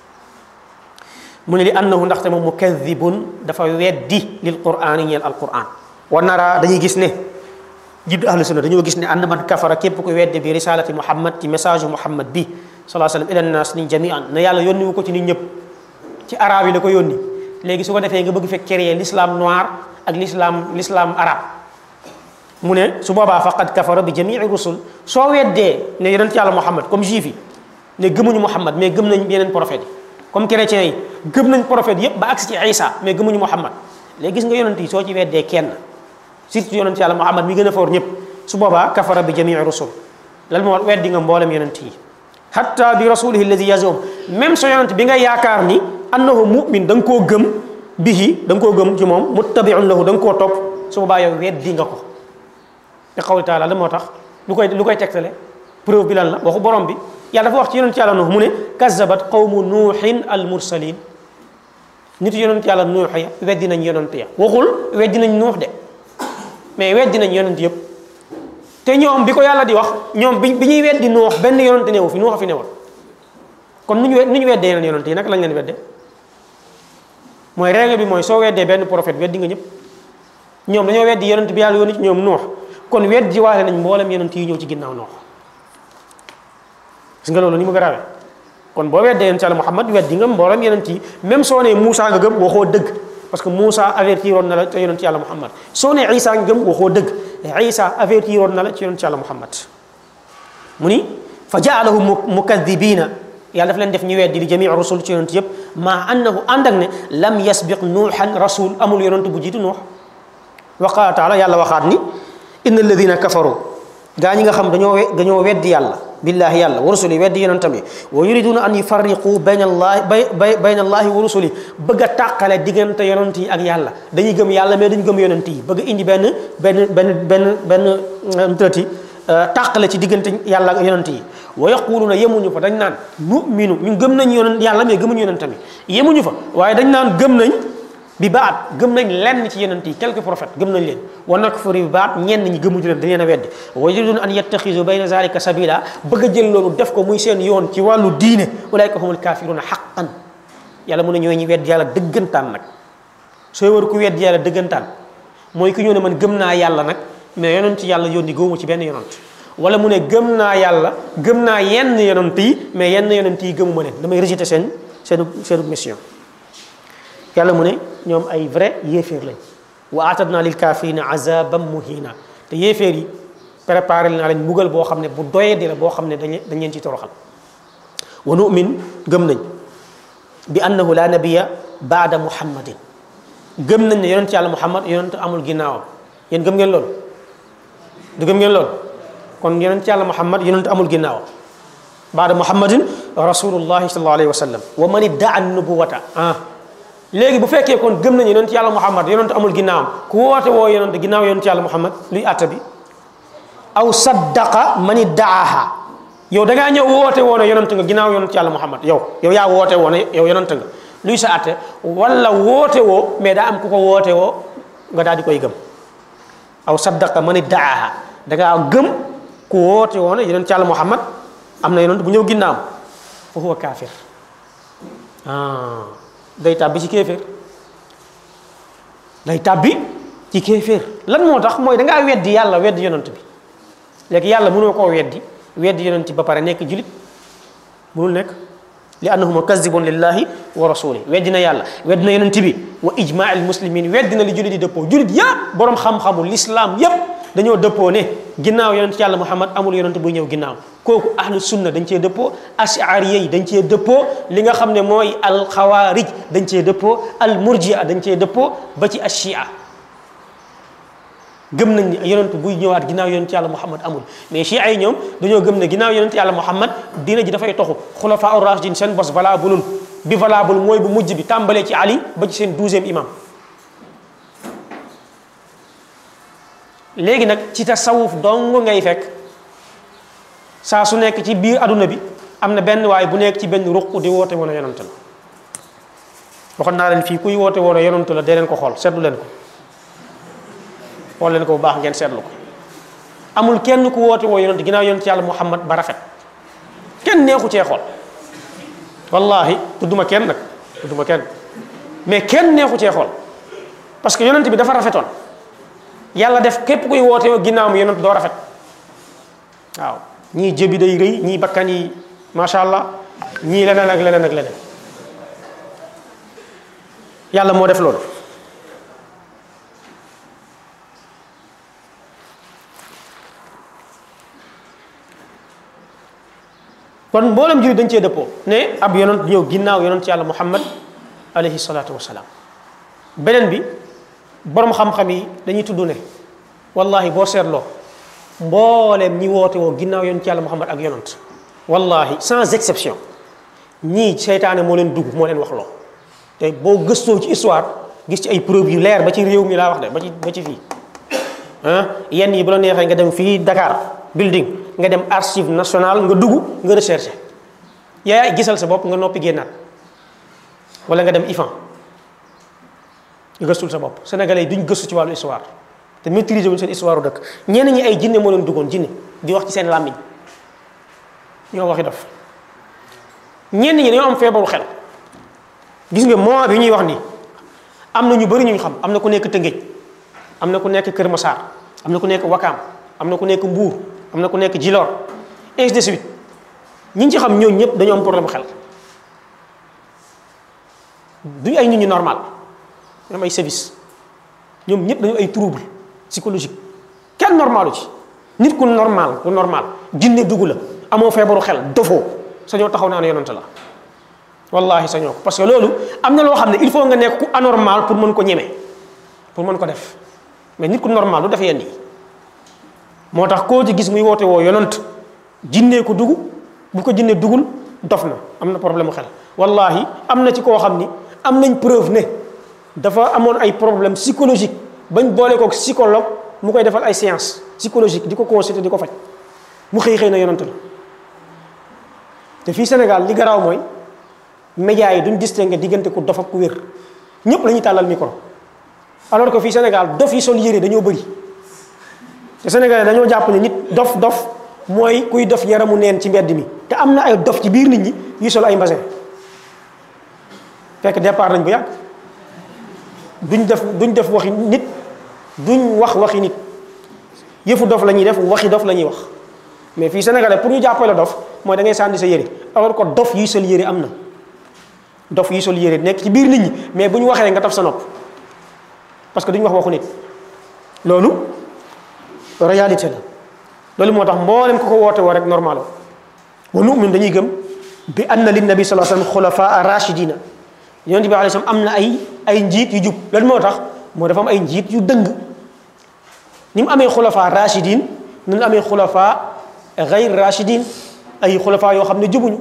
mu ne li annahu ndaxte moom mukadibun dafa weddi lil qur'ani ñeel al quran wa nara dañuy gis ne jidd ahlu sunna dañoo gis ne ànd man kafara képp ku wedde bi risalati muhammad ci message muhammad bi salaa sallam ila nas ni jamian na yàlla yónni wu ko ci nit ñëpp ci arabe yi la ko yónni léegi su ko defee nga bëgg fekk créer l'islam noir ak l'islam l'islam arabe mu ne su boobaa faqad kafara bi jamii rusul soo weddee ne yonent yàlla muhammad comme juif yi ne gëmuñu muhammad mais gëm nañ yeneen prophète yi comme chrétiens yi gëm nañ prophète yépp ba agsi ci Isa mais gëmuñu Muhammad léegi gis nga yonent yi soo ci weddee kenn surtout yonent yàlla Muhammad mi gën a foor ñëpp su boobaa kafara bi jamii rusul lan moo weddi nga mboolem yonent yi hatta bi rasulihi alladi yazum même sa yonent bi nga yaakaar ni annahu mu'min da nga koo gëm bihi da nga koo gëm ci moom muttabiun lahu da nga koo topp su boobaa yow weddi nga ko te xawli taala la moo tax lu koy lu koy tegtale preuve bi lan la waxu borom bi yàlla dafa wax ci yonent yàlla nuux mu ne kazabat qawmu nuuxin al mursalin nit yonent yàlla nuux ya weddi nañ yonent ya waxul weddi nañ nuux de mais weddi nañ yonent yëpp te ñoom bi ko yàlla di wax ñoom bi bi ñuy weddi nuux benn yonent newu fi nuux a fi newoon kon nu ñu we nu ñu weddee yeneen yonent yi nag lañ leen wedde mooy règle bi mooy soo weddee benn prophète weddi nga ñëpp ñoom dañoo weddi yonent bi yàlla yónni ci ñoom nuux kon weddi waale nañ mboolem yonent yi ñëw ci ginnaaw nuux gis nga loolu ni mu garaawee kon boo weddee yonent yàlla Muhammad weddi nga mboolem yonent yi même soo nee Moussa nga gëm waxoo dëgg parce que Moussa avertiroon na la ci yonent yàlla Muhammad soo nee Isa nga gëm waxoo dëgg Isa avertiroon na la ci yonent yàlla Muhammad mu ni fa jaalahum mukadibina yàlla daf leen def ñu weddi li jamii rusul ci yonent yëpp maa annahu ànd ak ne lam yasbiq nuuxan rasul amul yonent bu jiitu nuux wa qaala taala yàlla waxaat ni inna alladina kafaru gaa ñi nga xam dañoo dañoo weddi yàlla billahi yàlla wa rusuli weddi yonentam yi wa yuriduna an yufarriqu bayna allahi bay bayna allahi wa rusuli bëgg a tàqale diggante yonent yi ak yàlla dañuy gëm yàlla mais duñ gëm yonent yi bëgg indi benn benn benn benn benn tëti tàqale ci diggante yàlla ak yonent yi wa yaquluna yemuñu fa dañ naan nu'minu ñu gëm nañ yonent yàlla mais gëmuñu yonent tamit yemuñu fa waaye dañ naan gëm nañ bi baat gëm nañ lenn ci yonent yi quelques prophètes gëm nañ leen wa nakfuru bi baat ñenn ñi gëmuñu leen dañ leen a weddi wa yuriduna an yattaxisu bayna zalika sabila bëgg a jël loolu def ko muy seen yoon ci wàllu diine ulaika humul kafiruna haqqan yàlla mu ne ñooy ñi weddi yàlla dëggantaan nag sooy war ku weddi yàlla dëggantaan mooy ki ñëw ne man gëm naa yàlla nag mais yonent yàlla yónni gëwuma ci benn yonent wala mu ne gëm naa yàlla gëm naa yenn yonent yi mais yenn yonent yi gëmuma leen damay rejeter seen seen seen mission yàlla mu ne ñoom ay vrai yéeféer lañ wa atadna lil kafirina azaban muhina te yéeféer yi préparé naa leen mbugal boo xam ne bu doyee di la boo xam ne dañ dañ leen ci toroxal wa nu'min gëm nañ bi annahu la nabiya baada muhammadin gëm nañ ne yonent yàlla muhammad yonent amul ginnaawam yéen gëm ngeen loolu du gëm ngeen loolu kon yonent yàlla muhammad yonent amul ginnaawam baada muhammadin rasulullahi sallallahu alayhi wa sallam wa man iddaa nubuwata ah léegi bu fekkee kon gëm nañu yonent yàlla muhammad yonent amul ginnaawam ku woote woo yonent ginnaaw yonent yàlla muhammad luy àtta bi aw saddaqa man iddaaha yow da ngaa ñëw woote woo ne yonent nga ginnaaw yonent yàlla muhammad yow yow yaa woote woo ne yow yonent nga luy sa àtte wala woote woo mais daa am ku ko woote woo nga daal di koy gëm aw saddaqa man iddaaha da ngaa gëm ku woote woo ne yonent yàlla muhammad am na yonent bu ñëw ginnaawam fa huwa kaafir ah day tàbbi ci kéeféer day tàbbi ci kéeféer lan moo tax mooy da ngaa weddi yàlla weddi yonent bi léegi yàlla mënoo koo weddi weddi yonent ba pare nekk julit mënul nekk li annahu mukazibun lillahi wa rasuli weddi na yàlla weddi na yonent bi wa ijmaa al muslimin weddi na li julit yi dëppoo julit yëpp borom xam-xamu l'islam yëpp dañoo dëppoo ne ginnaaw yonent yàlla muhammad amul yonent buy ñëw ginnaaw kooku ahlu sunna dañ cee dëppoo ashariya yi dañ cee dëppoo li nga xam ne mooy al xawaarij dañ cee dëppoo al murjia dañ cee dëppoo ba ci ashia gëm nañ ni yonent buy ñëwaat ginnaaw yonent yàlla muhammad amul mais chia yi ñoom dañoo gëm ne ginnaaw yonent yàlla muhammad diina ji dafay toxu xulafa ur rashidin seen bos valable bi valable mooy bu mujj bi tàmbalee ci ali ba ci seen douzième imam léegi nag ci tasawuf dong ngay fekk saa su nekk ci biir aduna bi am na benn waaye bu nekk ci benn ruq di woote woon a yonant la waxoon naa leen fii kuy woote woon a yonant la dee leen ko xool seetlu leen ko xool leen ko bu baax ngeen seetlu ko amul kenn ku woote woo yonant ginnaaw yonant yàlla muhammad ba rafet kenn neexu cee xool wallahi tudduma kenn nag tudduma kenn mais kenn neexu cee xool parce que yonant bi dafa rafetoon yàlla def képp kuy woote woo ginnaaw mu yonant doo rafet waaw ñii jëbi day rëy ñii bakkan yi macha allah ñii leneen ak leneen ak leneen yàlla moo def loolu kon mboolem jullit dañ cee dëppoo ne ab yonent ñëw ginnaaw yonent yàlla muhammad alayhi salaatu wasalaam beneen bi borom xam-xam yi dañuy tudd ne wallahi boo seetloo mbooleem ñi woote woo ginnaaw yonent yàlla muhammad ak yonent wallahi sans exception ñii seytaane moo leen dugg moo leen wax loo te boo gëstoo ci histoire gis ci ay preuve yu leer ba ci réew mi laa wax de ba ci ba ci fii ah yenn yi bu la neexee nga dem fii Dakar building nga dem archive nationale nga dugg nga recherché yaa gisal sa bopp nga noppi génnaat wala nga dem IFAN nga gëstul sa bopp sénégalais yi duñ gëstu ci wàllu histoire te maîtriser wuñ seen histoire u dëkk ñenn ñi ay jinne moo leen duggoon jinne di wax ci seen làmmiñ ñoo waxi def ñenn ñi dañoo am feebaru xel gis nga moment bi ñuy wax nii am na ñu bëri ñu xam am na ku nekk Tëngéej am na ku nekk Kër Massar am na ku nekk Wakaam am na ku nekk Mbuur am na ku nekk Djilor ainsi de suite ñi ñu ci xam ñooñu ñëpp dañoo am problème xel duñu ay nit ñu normal ñoom ay service ñoom ñëpp dañu ay trouble psychologique kenn normalu ci nit ku normal ku normal jinne dugg la amoo feebaru xel dofoo sañoo taxaw naa ne yonante la wallahi sañoo ko parce que loolu am na loo xam ne il faut nga nekk ku anormal pour mën ko ñeme pour mën ko def mais nit ku normal du def yenn yi moo tax koo ci gis muy woote woo yonant jinnee ko dugg bu ko jinnee dugul dof na am na problème mu xel wallahi am na ci koo xam ni am nañ preuve ne dafa amoon ay problème psychologique bañ boole ko psychologue mu koy defal ay séance psychologique di ko consulter di ko faj mu xëy xëy na yonant la te fii Sénégal li garaaw mooy médias yi duñ distinguer diggante ku dof ak ku wér ñëpp la ñuy tàllal micro alors que fii Sénégal dof yi sol yére dañoo bëri te Sénégalais dañoo jàpp ne nit dof dof mooy kuy dof yaramu neen ci mbedd mi te am na ay dof ci biir nit ñi yu sol ay mbasin fekk départ nañ bu yàgg duñ def duñ def waxi nit duñ wax waxi nit yëfu dof la ñuy def waxi dof la ñuy wax mais fii Sénégalais pour ñu jàppale dof mooy da ngay sànni sa yére alors que dof yuy sol yére am na dof yuy sol yére nekk ci biir nit ñi mais bu ñu waxee nga taf sa nopp parce que duñ wax waxu nit loolu réalité la loolu moo tax mboolem ko ko woote woo rek normal wa nu'min dañuy gëm bi anna lin nabi sallallahu alayhi wasallam xulafaa rachidina yonent bi alayhi salaam am na ay ay njiit yu jub loolu moo tax moo dafa am ay njiit yu dëng ni mu amee xulafaa rachidin noonu amee xulafaa gayr rachidin ay xulafaa yoo xam ne jubuñu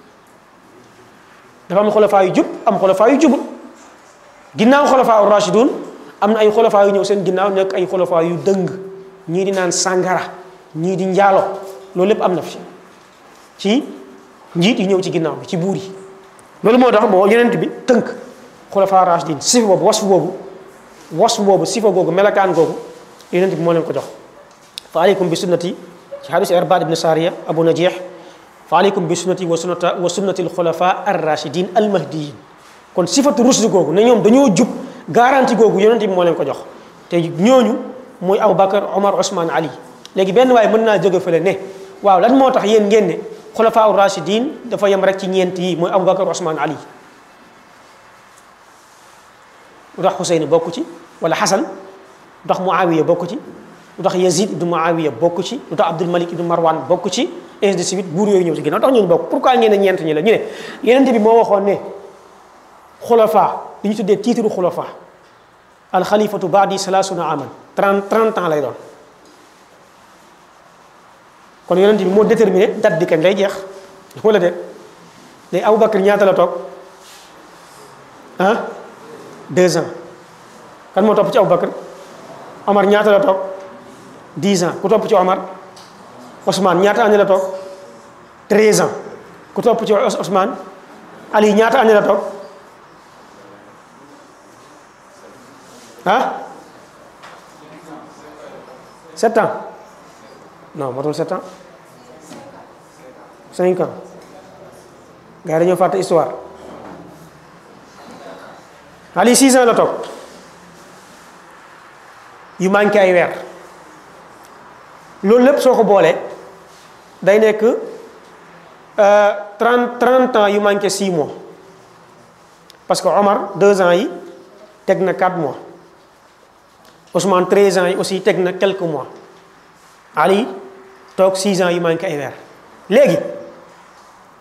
dafa am xulafaa yu jub am xulafaa yu jubul ginnaaw xulafaa rachidun am na ay xulafaa yu ñëw seen ginnaaw nekk ay xulafaa yu dëng ñii di naan sàngara ñii di njaalo loolu lépp am na fi ci njiit yi ñëw ci ginnaaw bi ci buur yi loolu moo tax boo yonent bi tënk xulafaa rachidin sifa boobu wasfu boobu wasfu boobu sifa googu melakaan googu yonent bi moo leen ko jox fa aleykum bi sunnati ci hadis Irbaad ibn Sariya Abu Najih fa aleykum bi sunnati wa sunnata wa sunnati alxulafa arrachidin almahdiyin kon sifatu rusdi googu ne ñoom dañoo jub garanti googu yonent bi moo leen ko jox te ñooñu mooy Aboubacar Omar Ousmane Ali léegi benn waaye mën naa jóge fële ne waaw lan moo tax yéen ngeen ne xulafa arrachidin dafa yem rek ci ñeent yi mooy Aboubacar Ousmane Ali lu tax Xuseyn bokk ci wala Xasan lu tax Muawiya bokk ci lu tax Yazid ibnu Muawiya bokk ci lu tax Abdul Malik ibnu Marwan bokk ci ainsi de suite buur yooyu ñëw ci ginnaaw tax ñooñu bokk pourquoi ngeen ne ñeent ñi la ñu ne yenente bi moo waxoon ne xulafa li ñu tuddee titre xulafa alxalifatu baadi salaasuna aman trente trente ans lay doon kon yenente bi moo déterminé date bi kañ lay jeex wala de léegi Aboubacar ñaata la toog ah deux ans kan moo topp ci Aboubacar Omar ñaata la toog dix ans ku topp ci Omar Ousmane ñaata année la toog treize ans ku topp ci Ousmane Ali ñaata année la toog ah sept ans non matul sept ans cinq ans gars yi dañoo fàtte histoire Ali six ans la toog yu manqué ay weer loolu lépp soo ko boolee day nekk trente trente ans yu manqué six mois parce que Omar deux ans yi teg na quatre mois Ousmane treize ans yi aussi teg na quelques mois Ali toog six ans yu manqué ay weer léegi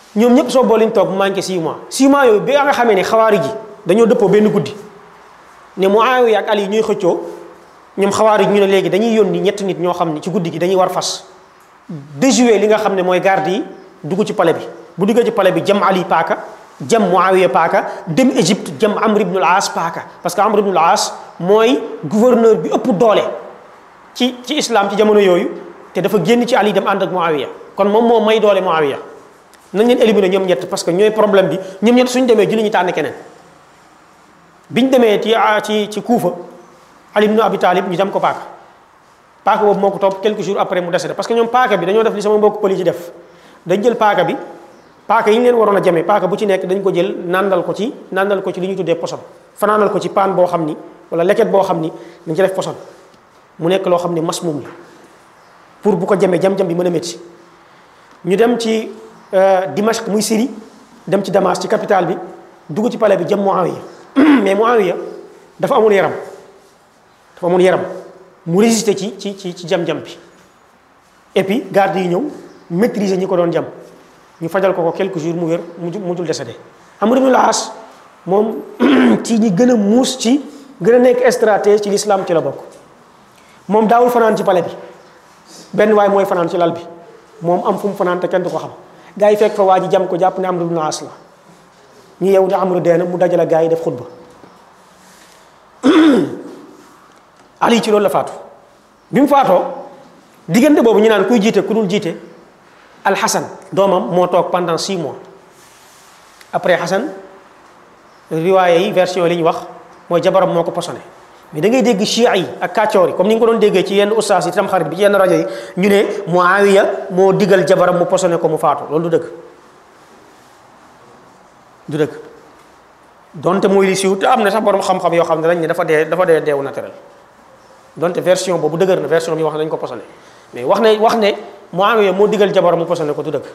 ñoom ñëpp soo boole ñu toog mu manqué 6 mois 6 mois yooyu bi nga xamee ne xawaari ji dañoo dëppoo benn guddi ne Muawiya ak Ali ñuy xëccoo ñoom xawaari ji ñu ne léegi dañuy yónni ñetti nit ñoo xam ne ci guddi gi dañuy war fas déjouer li nga xam ne mooy garde yi dugg ci palais bi bu duggee ci palais bi jëm Ali paaka jëm Muawiya paaka dem Égypte jëm Amr ibn al-As paaka parce que Amr ibn al-As mooy gouverneur bi ëpp doole ci ci islam ci jamono yooyu te dafa génn ci Ali dem ànd ak Muawiya kon moom moo may doole Muawiya nañ leen éliminer ñoom ñett parce que ñooy problème bi ñoom ñett suñu demee julli ñu tànn keneen biñ demee ci ci ci Kuufa Ali ibn Abi Talib ñu dem ko paaka paaka boobu moo ko topp quelques jours après mu décédé parce que ñoom paaka bi dañoo def li sama mbokk pëli ci def dañ jël paaka bi paaka yi ñu leen waroon a jamee paaka bu ci nekk dañ ko jël nandal ko ci nandal ko ci li ñu tuddee poson fanaanal ko ci paan boo xam ni wala leket boo xam ni dañ ci def poson mu nekk loo xam ni masmum la pour bu ko jamee jam-jam bi mën a métti ñu dem ci Dimashq muy Syrie dem ci Damas ci capitale bi dugg ci palais bi jëm Muawiya mais Muawiya dafa amul yaram dafa amul yaram mu résister ci ci ci ci jam-jam bi et puis garde yi ñëw maîtriser ñi ko doon jam ñu fajal ko ko quelques jours mu wér mu mujjul décédé Amr ibn al-As moom ci ñi gën a muus ci gën a nekk stratège ci l'islam ci la bokk moom daawul fanaan ci palais bi benn waay mooy fanaan ci lal bi moom am fu mu fanaan te kenn du ko xam gaa yi fekk fa waa ji jam ko jàpp ne Amr ibn al-As la ñu yew ne Amr dee na mu dajale gaa yi def xutba Ali ci loolu la faatu bi mu faatoo diggante boobu ñu naan kuy jiite ku dul jiite Al-Hassan doomam moo toog pendant six mois après Hassan riwaaye yi version li ñu wax mooy jabaram moo ko posone mais da ngay dégg chia yi ak kàccoor yi comme ni nga ko doon déggee ci yenn ustaas yi tam xarit bi ci yenn rajo yi ñu ne Muawiya moo digal jabaram mu posone ko mu faatu loolu du dëgg du dëgg donte mooy li siiw te am na sax borom xam-xam yoo xam ne dañ ne dafa dee dafa dee deewu naturel donte version boobu dëgër na version bi wax ne dañ ko posone mais wax ne wax ne Muawiya moo digal jabaram mu posone ko du dëgg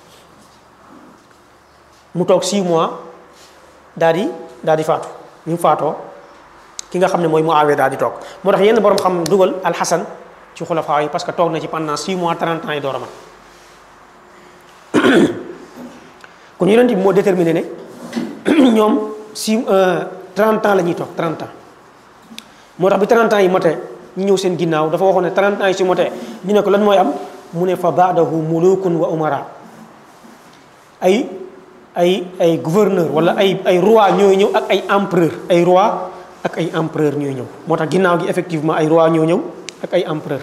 mu toog 6 mois daal di daal di faatu ñu mu faatoo ki nga xam ne mooy Muawiya daal di toog moo tax yenn borom xam dugal alxasan ci xulafaa yi parce que toog na ci pendant 6 mois 30 ans yi door a mat kon yonent bi moo déterminé ne ñoom 6 30 ans la ñuy toog 30 ans moo tax bi 30 ans yi motee ñu ñëw seen ginnaaw dafa waxoon ne 30 ans yi si motee ñu ne ko lan mooy am mu ne fa baadahu mulukun wa umara ay ay ay gouverneur wala ay ay roi ñooy ñëw ak ay empereur ay roi ak ay empereur ñooy ñëw moo tax ginnaaw gi effectivement ay roi ñoo ñëw ak ay empereur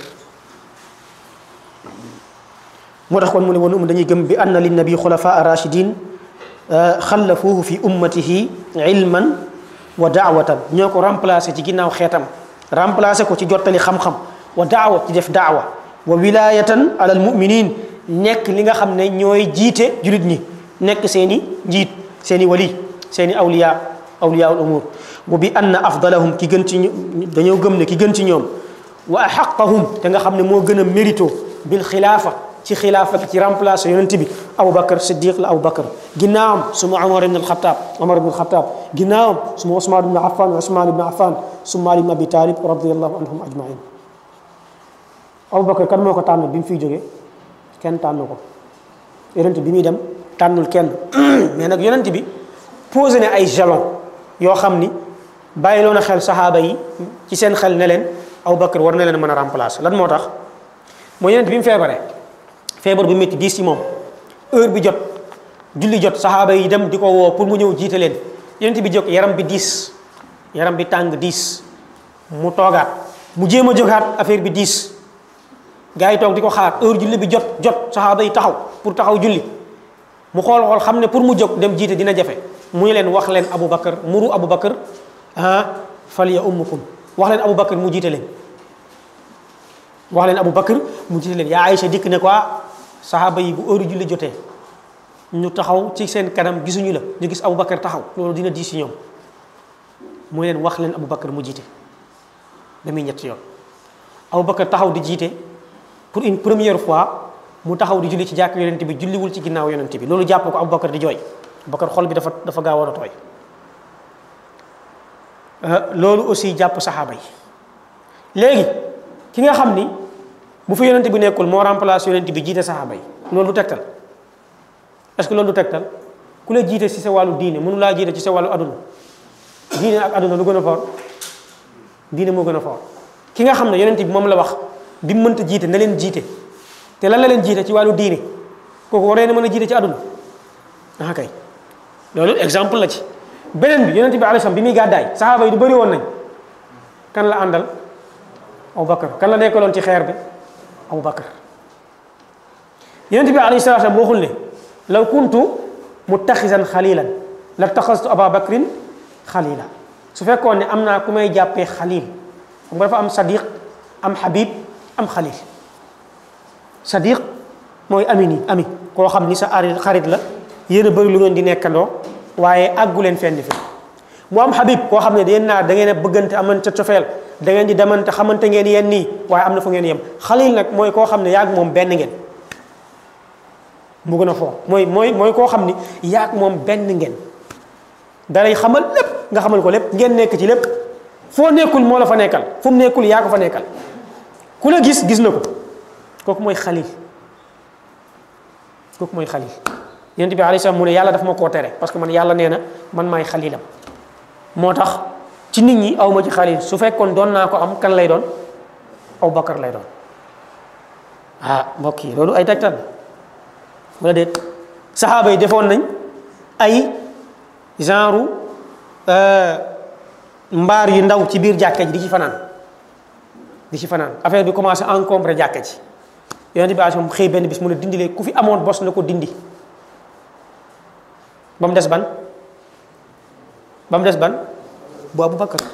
moo tax kon mu ne woon um dañuy gëm bi anna lin nabi xulafaa rachidin xallafuuhu fi ummatihi ilman wa daawatan ñoo ko remplacé ci ginnaaw xeetam remplacé ko ci jottali xam-xam wa daawa ci def daawa wa wilayatan alal muminin nekk li nga xam ne ñooy jiite julit ñi nekk seeni njiit seeni wali seeni awliya awliyaul umur wa bi anna afdalahum ki gën ci dañoo gëm ne ki gën ci ñoom wa axaqahum te nga xam ne moo gën a mérito bil xilaafa ci xilaafa ci remplacé yonent bi Aboubacar Siddiq la Aboubacar ginnaawam suma Omar ibn al-Khattab Omar ibn al-Khattab ginnaawam suma Ousmane ibn Affan Ousmane ibn Affan suma Ali ibn Abi Talib radiyallahu anhum ajmain Aboubacar kan moo ko tànn bi mu fiy jógee kenn tànn ko yonent bi muy dem tànnul kenn mais nag yonent bi posé ne ay jalon yoo xam ni bàyyiloo na xel saxaaba yi ci seen xel ne leen Aboubacar war na leen mën a remplacer lan moo tax mooy yonent bi mu feebaree feebar bu métti diis ci moom heure bi jot julli jot saxaaba yi dem di ko woo pour mu ñëw jiite leen yonent bi jóg yaram bi diis yaram bi tàng diis mu toogaat mu jéem a jógaat affaire bi diis gars yi toog di ko xaar heure julli bi jot jot saxaaba yi taxaw pour taxaw julli mu xool xool xam ne pour mu jóg dem jiite dina jafe mu ñu leen wax leen Aboubacar muru Aboubacar ah fal ya ummukum wax leen Aboubacar mu jiite leen wax leen Aboubacar mu jiite leen yaa Aïcha dikk ne quoi saxaaba yi bu heure julli jotee ñu taxaw ci seen kanam gisuñu la ñu gis Aboubacar taxaw loolu dina diis ci ñoom mu leen wax leen Aboubacar mu jiite damuy ñetti yoon Aboubacar taxaw di jiite pour une première fois mu taxaw di julli ci jàkk yonent bi julliwul ci ginnaaw yonent bi loolu jàpp ko Aboubacar di jooy Aboubacar xol bi dafa dafa gaawoon a tooy loolu aussi jàpp saxaaba yi léegi ki nga xam ni bu fi yonent bi nekkul moo remplace yonent bi jiite saxaaba yi loolu du tegtal est-ce que loolu du tegtal ku la jiite ci sa wàllu diine mënu laa jiite ci sa wàllu aduna diine ak aduna lu gën a foor diine moo gën a foor ki nga xam ne yonent bi moom la wax bi mu mënta jiite na leen jiite te lan la leen jiite ci wàllu diine kooku waree na mën a jiite ci aduna ah kay loolu exemple la ci beneen bi yonent bi alayhi salaam bi muy gàddaay saxaaba yi du bëri woon nañ kan la àndal Abu Bakar kan la nekkaloon ci xeer bi Abu Bakar yonent bi alayhi salaam waxul ne law kuntu muttaxisan xalilan la taxastu Aba Bakrin xalila su fekkoon ne am naa ku may jàppee xalil xam nga dafa am sadiq am habib am xalil sadiq mooy ami nii ami koo xam ni sa ari xarit la yéen a bëri lu ngeen di nekkandoo waaye àggu leen fenn fi mu am habib koo xam ne yéen naa da ngeen a bëggante amante cofeel da ngeen di demante xamante ngeen yéen nii waaye am na fu ngeen yem xalil nag mooy koo xam ne yaag moom benn ngeen mu gën a foo mooy mooy mooy koo xam ni yaag moom benn ngeen dalay xamal lépp nga xamal ko lépp ngeen nekk ci lépp foo nekkul moo la fa nekkal fu mu nekkul yaa ko fa nekkal ku la gis gis na ko kooku mooy xalil kooku mooy xalil yonent bi alayhi salaam mu ne yàlla daf ma koo tere parce que man yàlla nee na man maay xalilam moo tax ci nit ñi aw ma ci xalil su fekkoon doon naa ko am kan lay doon aw bakar lay doon ah mbokk yi loolu ay tegtal wala déet saxaaba yi defoon nañ ay genre mbaar yu ndaw ci biir jàkka ji di ci fanaan di ci fanaan affaire bi commencé encombré jàkka ji yonent bi alayhi xëy benn bis mu ne dindi leen ku fi amoon bos na ko dindi ba mu des ban ba mu des ban bu Abu Bakar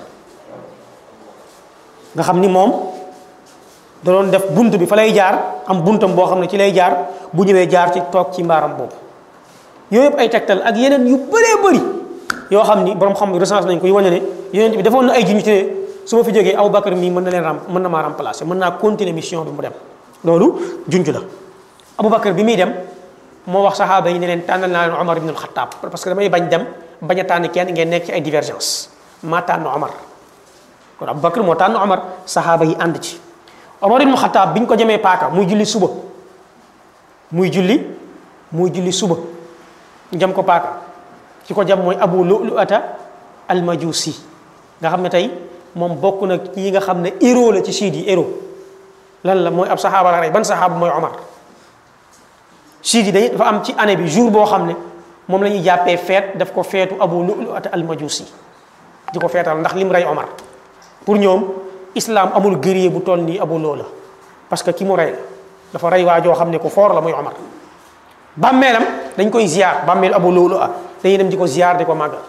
nga xam ni moom da doon def bunt bi fa lay jaar am buntam boo xam ne ci lay jaar bu ñëwee jaar ci toog ci mbaaram boobu yooyu yëpp ay tegtal ak yeneen yu bëree bëri yoo xam ni borom xam recense nañ ko yu wane ne yonent bi defoon na ay junj ci ne su ma fi jógee Abu Bakar mii mën na leen ram mën na maa remplacer mën naa continuer mission bi mu dem loolu junj la Abu Bakar bi muy dem moo wax saxaaba yi ne leen tànnal naa leen Omar ibn al-Khattab parce que damay bañ dem bañ a tànn kenn ngeen nekk ci ay divergence maa tànn Omar kon Abu Bakar moo tànn Omar saxaaba yi ànd ci Omar ibn al-Khattab bi ñu ko jëmee paaka muy julli suba muy julli muy julli suba ñu jëm ko paaka ci ko jam mooy Abu Lu'lu'ata al-Majusi nga xam ne tey moom bokk na ci yi nga xam ne héros la ci siid yi héros lan la mooy ab saxaaba la rey ban saxaaba mooy Omar siid yi dañuy dafa am ci année bi jour boo xam ne moom la ñuy jàppee feet daf ko feetu Abu Lu'lu'ata al-Majusi di ko feetal ndax lim rey Omar pour ñoom islam amul guerrier bu toll nii Abu Loola parce que ki mu rey la dafa rey waa joo xam ne ku foor la muy Omar bàmmeelam dañ koy ziar bàmmeel Abu Loola dañuy dem di ko ziar di ko màggal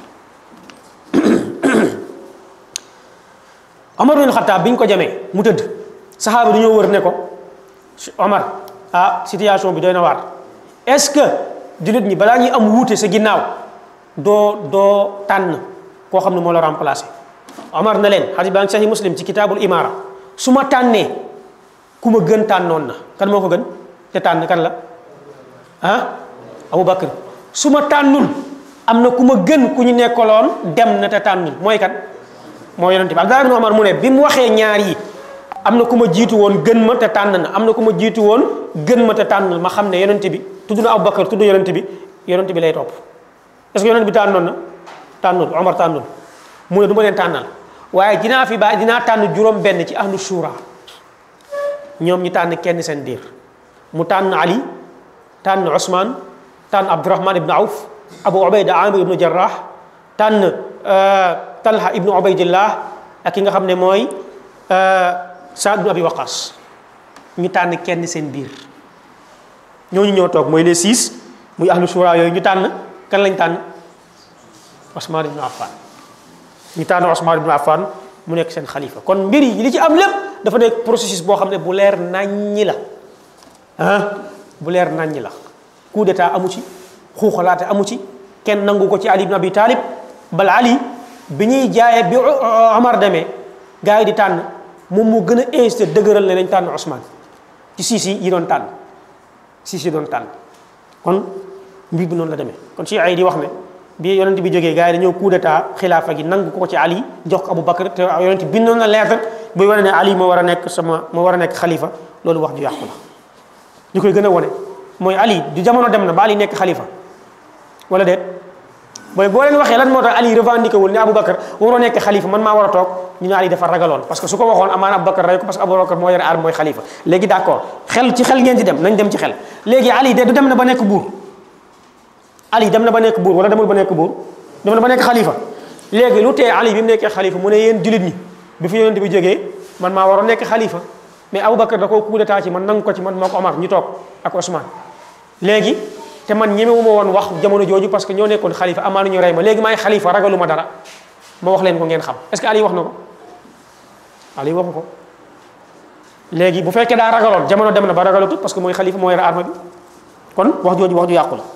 Omar bin Xattaab bi ñu ko jamee mu tëdd saxaaba dañoo wër ne ko Omar ah situation bi doy na waar est-ce que jullit ñi balaa ñuy am wuute sa ginnaaw doo doo tànn koo xam ne moo la remplacé Omar na leen xadis baa ngi saxi muslim ci kitaabul imaara su ma tànnee ku ma gën tànnoon na kan moo ko gën te tànn kan la ah Abu Bakr su ma tànnul am na ku ma gën ku ñu nekkaloon dem na te tànnul mooy kan moo yonente bi Abdullah ibn Omar mu ne bi mu waxee ñaar yi am na ku ma jiitu woon gën ma te tànn na am na ku ma jiitu woon gën ma te tànnul ma xam ne yonente bi tudd na Abu Bakr tudd yonente bi yonente bi lay topp est-ce que yonente bi tànnoon na tànnul Omar tànnul mu ne du ma leen tànnal waaye dinaa fi ba dinaa tànn juróom benn ci ahlu shura ñoom ñu tànn kenn seen diir mu tànn Ali tànn Ousmane tànn Abdurahman ibn Awf Abu Ubayda Amir ibn Jarrah tànn Talha ibn Ubaydillah ak ki nga xam ne mooy Saad ibn Abi Waqas ñu tànn kenn seen biir ñooñu ñoo toog mooy les six muy ahlu shura yooyu ñu tànn kan lañ tànn Ousmane ibn Affan ñu tànn Ousmane ibn Affan mu nekk seen xalifa kon mbir yi li ci am lépp dafa nekk processus boo xam ne bu leer naññi la ah bu leer naññi la coup d'état amu ci xuuxalaate amu ci kenn nangu ko ci Ali ibn Abi Talib bal Ali bi ñuy jaayee bi Omar demee gars yi di tànn moom moo gën a insisté dëgëral ne nañ tànn Ousmane ci siis yi doon tànn siis yi doon tànn kon mbir bi noonu la demee kon ci ay di wax ne bi yonent bi jógee gars yi dañoo coup d'état xilaafa gi nangu ko ci Ali jox ko Abu Bakr te yonent bindoon na lettre buy wane ne Ali moo war a nekk sama moo war a nekk xalifa loolu wax ju yàqu la ñu koy gën a wane mooy Ali du jamono dem na ba Ali nekk xalifa wala déet mooy boo leen waxee lan moo tax Ali revendiqué wul ne Aboubacar waroo nekk xalifa man maa war a toog ñu ne Ali dafa ragaloon parce que su ko waxoon amaana Aboubacar rey ko parce que Aboubacar moo yore arme mooy xalifa léegi d' accord xel ci xel ngeen ci dem nañ dem ci xel léegi Ali de du dem na ba nekk buur Ali dem na ba nekk buur wala demul ba nekk buur dem na ba nekk xalifa léegi lu tee Ali bi mu nekkee xalifa mu ne yéen jullit ñi bi fi yonent bi jógee man maa waroon nekk xalifa mais Aboubacar da koo coup d'état ci man nangu ko ci man moo ko Omar ñu toog ak Ousmane léegi te man ñemewu ma woon wax jamono jooju parce que ñoo nekkoon xalifa amaana ñu rey ma léegi maay xalifa ragalu ma dara ma wax leen ko ngeen xam est-ce que Ali wax na ko Ali waxu ko léegi bu fekkee daa ragaloon jamono dem na ba ragalatut parce que mooy xalifa moo yore arme bi kon wax jooju wax ju yàqu la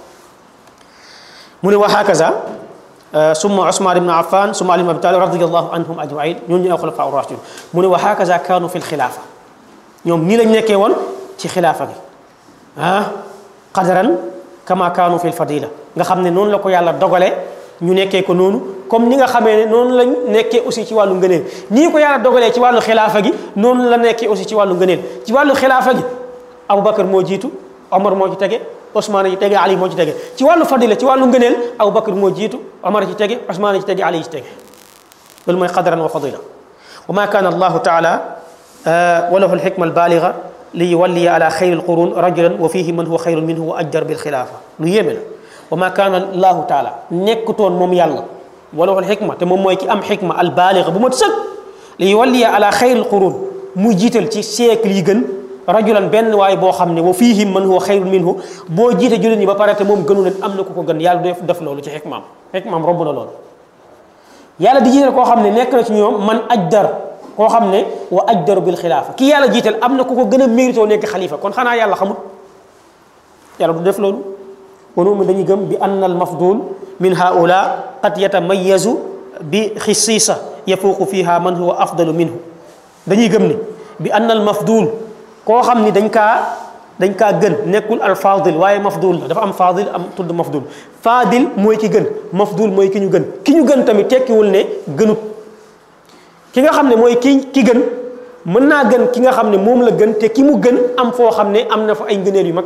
mu ne wa hakaza summa Usman ibn Affan summa Ali ibn Abi Talib radiyallahu anhum ajmain ñun ñu ay xulafa rashidun mu ne wa hakaza kaanu fi lxilaafa ñoom nii lañ nekkee woon ci xilaafa gi ah qadaran kama kaanu fi lfadila nga xam ne noonu la ko yàlla dogale ñu nekkee ko noonu comme ni nga xamee ne noonu lañ nekkee aussi ci wàllu ngëneel nii ko yàlla dogalee ci wàllu xilaafa gi noonu la nekkee aussi ci wàllu ngëneel ci wàllu xilaafa gi Aboubacar moo jiitu Omar moo ci tege Ousmane ci tege Ali moo ci tege ci wàllu fadila ci wàllu ngëneel Aboubacar moo jiitu Omar ci tege Ousmane ci tege Ali ci tege loolu mooy qadaran wa fadila wa ma kaana allahu taala wa lahu alxikma albaliga li yuwalliya ala xayri alqurun rajulan wa fihi man huwa xayrun minhu wa ajjar bilxilaafa lu yéeme la wa ma kaana allahu taala nekkutoon moom yàlla wa lahu alxikma te moom mooy ki am xikma albaliga bu mat sëg li yuwalliya ala xayri alqurun muy jiital ci siècle yi gën rajulan benn waay boo xam ne wa fiihim man huwa xayrun minhu boo jiite jullit ñi ba pare te moom gënu leen am na ku ko gën yàlla du def loolu ci xikmaam xikmaam romb na loolu yàlla di jiital koo xam ne nekk na ci ñoom man ajdar koo xam ne wa ajdaru bil xilaafa ki yàlla jiital am na ku ko gën a mérito nekk xalifa kon xanaa yàlla xamut yàlla du def loolu wonu mi dañuy gëm bi anna al mafdul min haula qad yatamayazu bi xisiisa yafuuqu fiha man huwa afdalu minhu dañuy gëm ni bi anna al mafdul koo xam ni dañ kaa dañ kaa gën nekkul al fadil waaye mafdul la dafa am fadil am tudd mafdul fadil mooy ki gën mafdul mooy ki ñu gën ki ñu gën tamit tekkiwul ne gënut ki nga xam ne mooy ki ki gën mën naa gën ki nga xam ne moom la gën te ki mu gën am foo xam ne am na fa ay ngëneel yu mag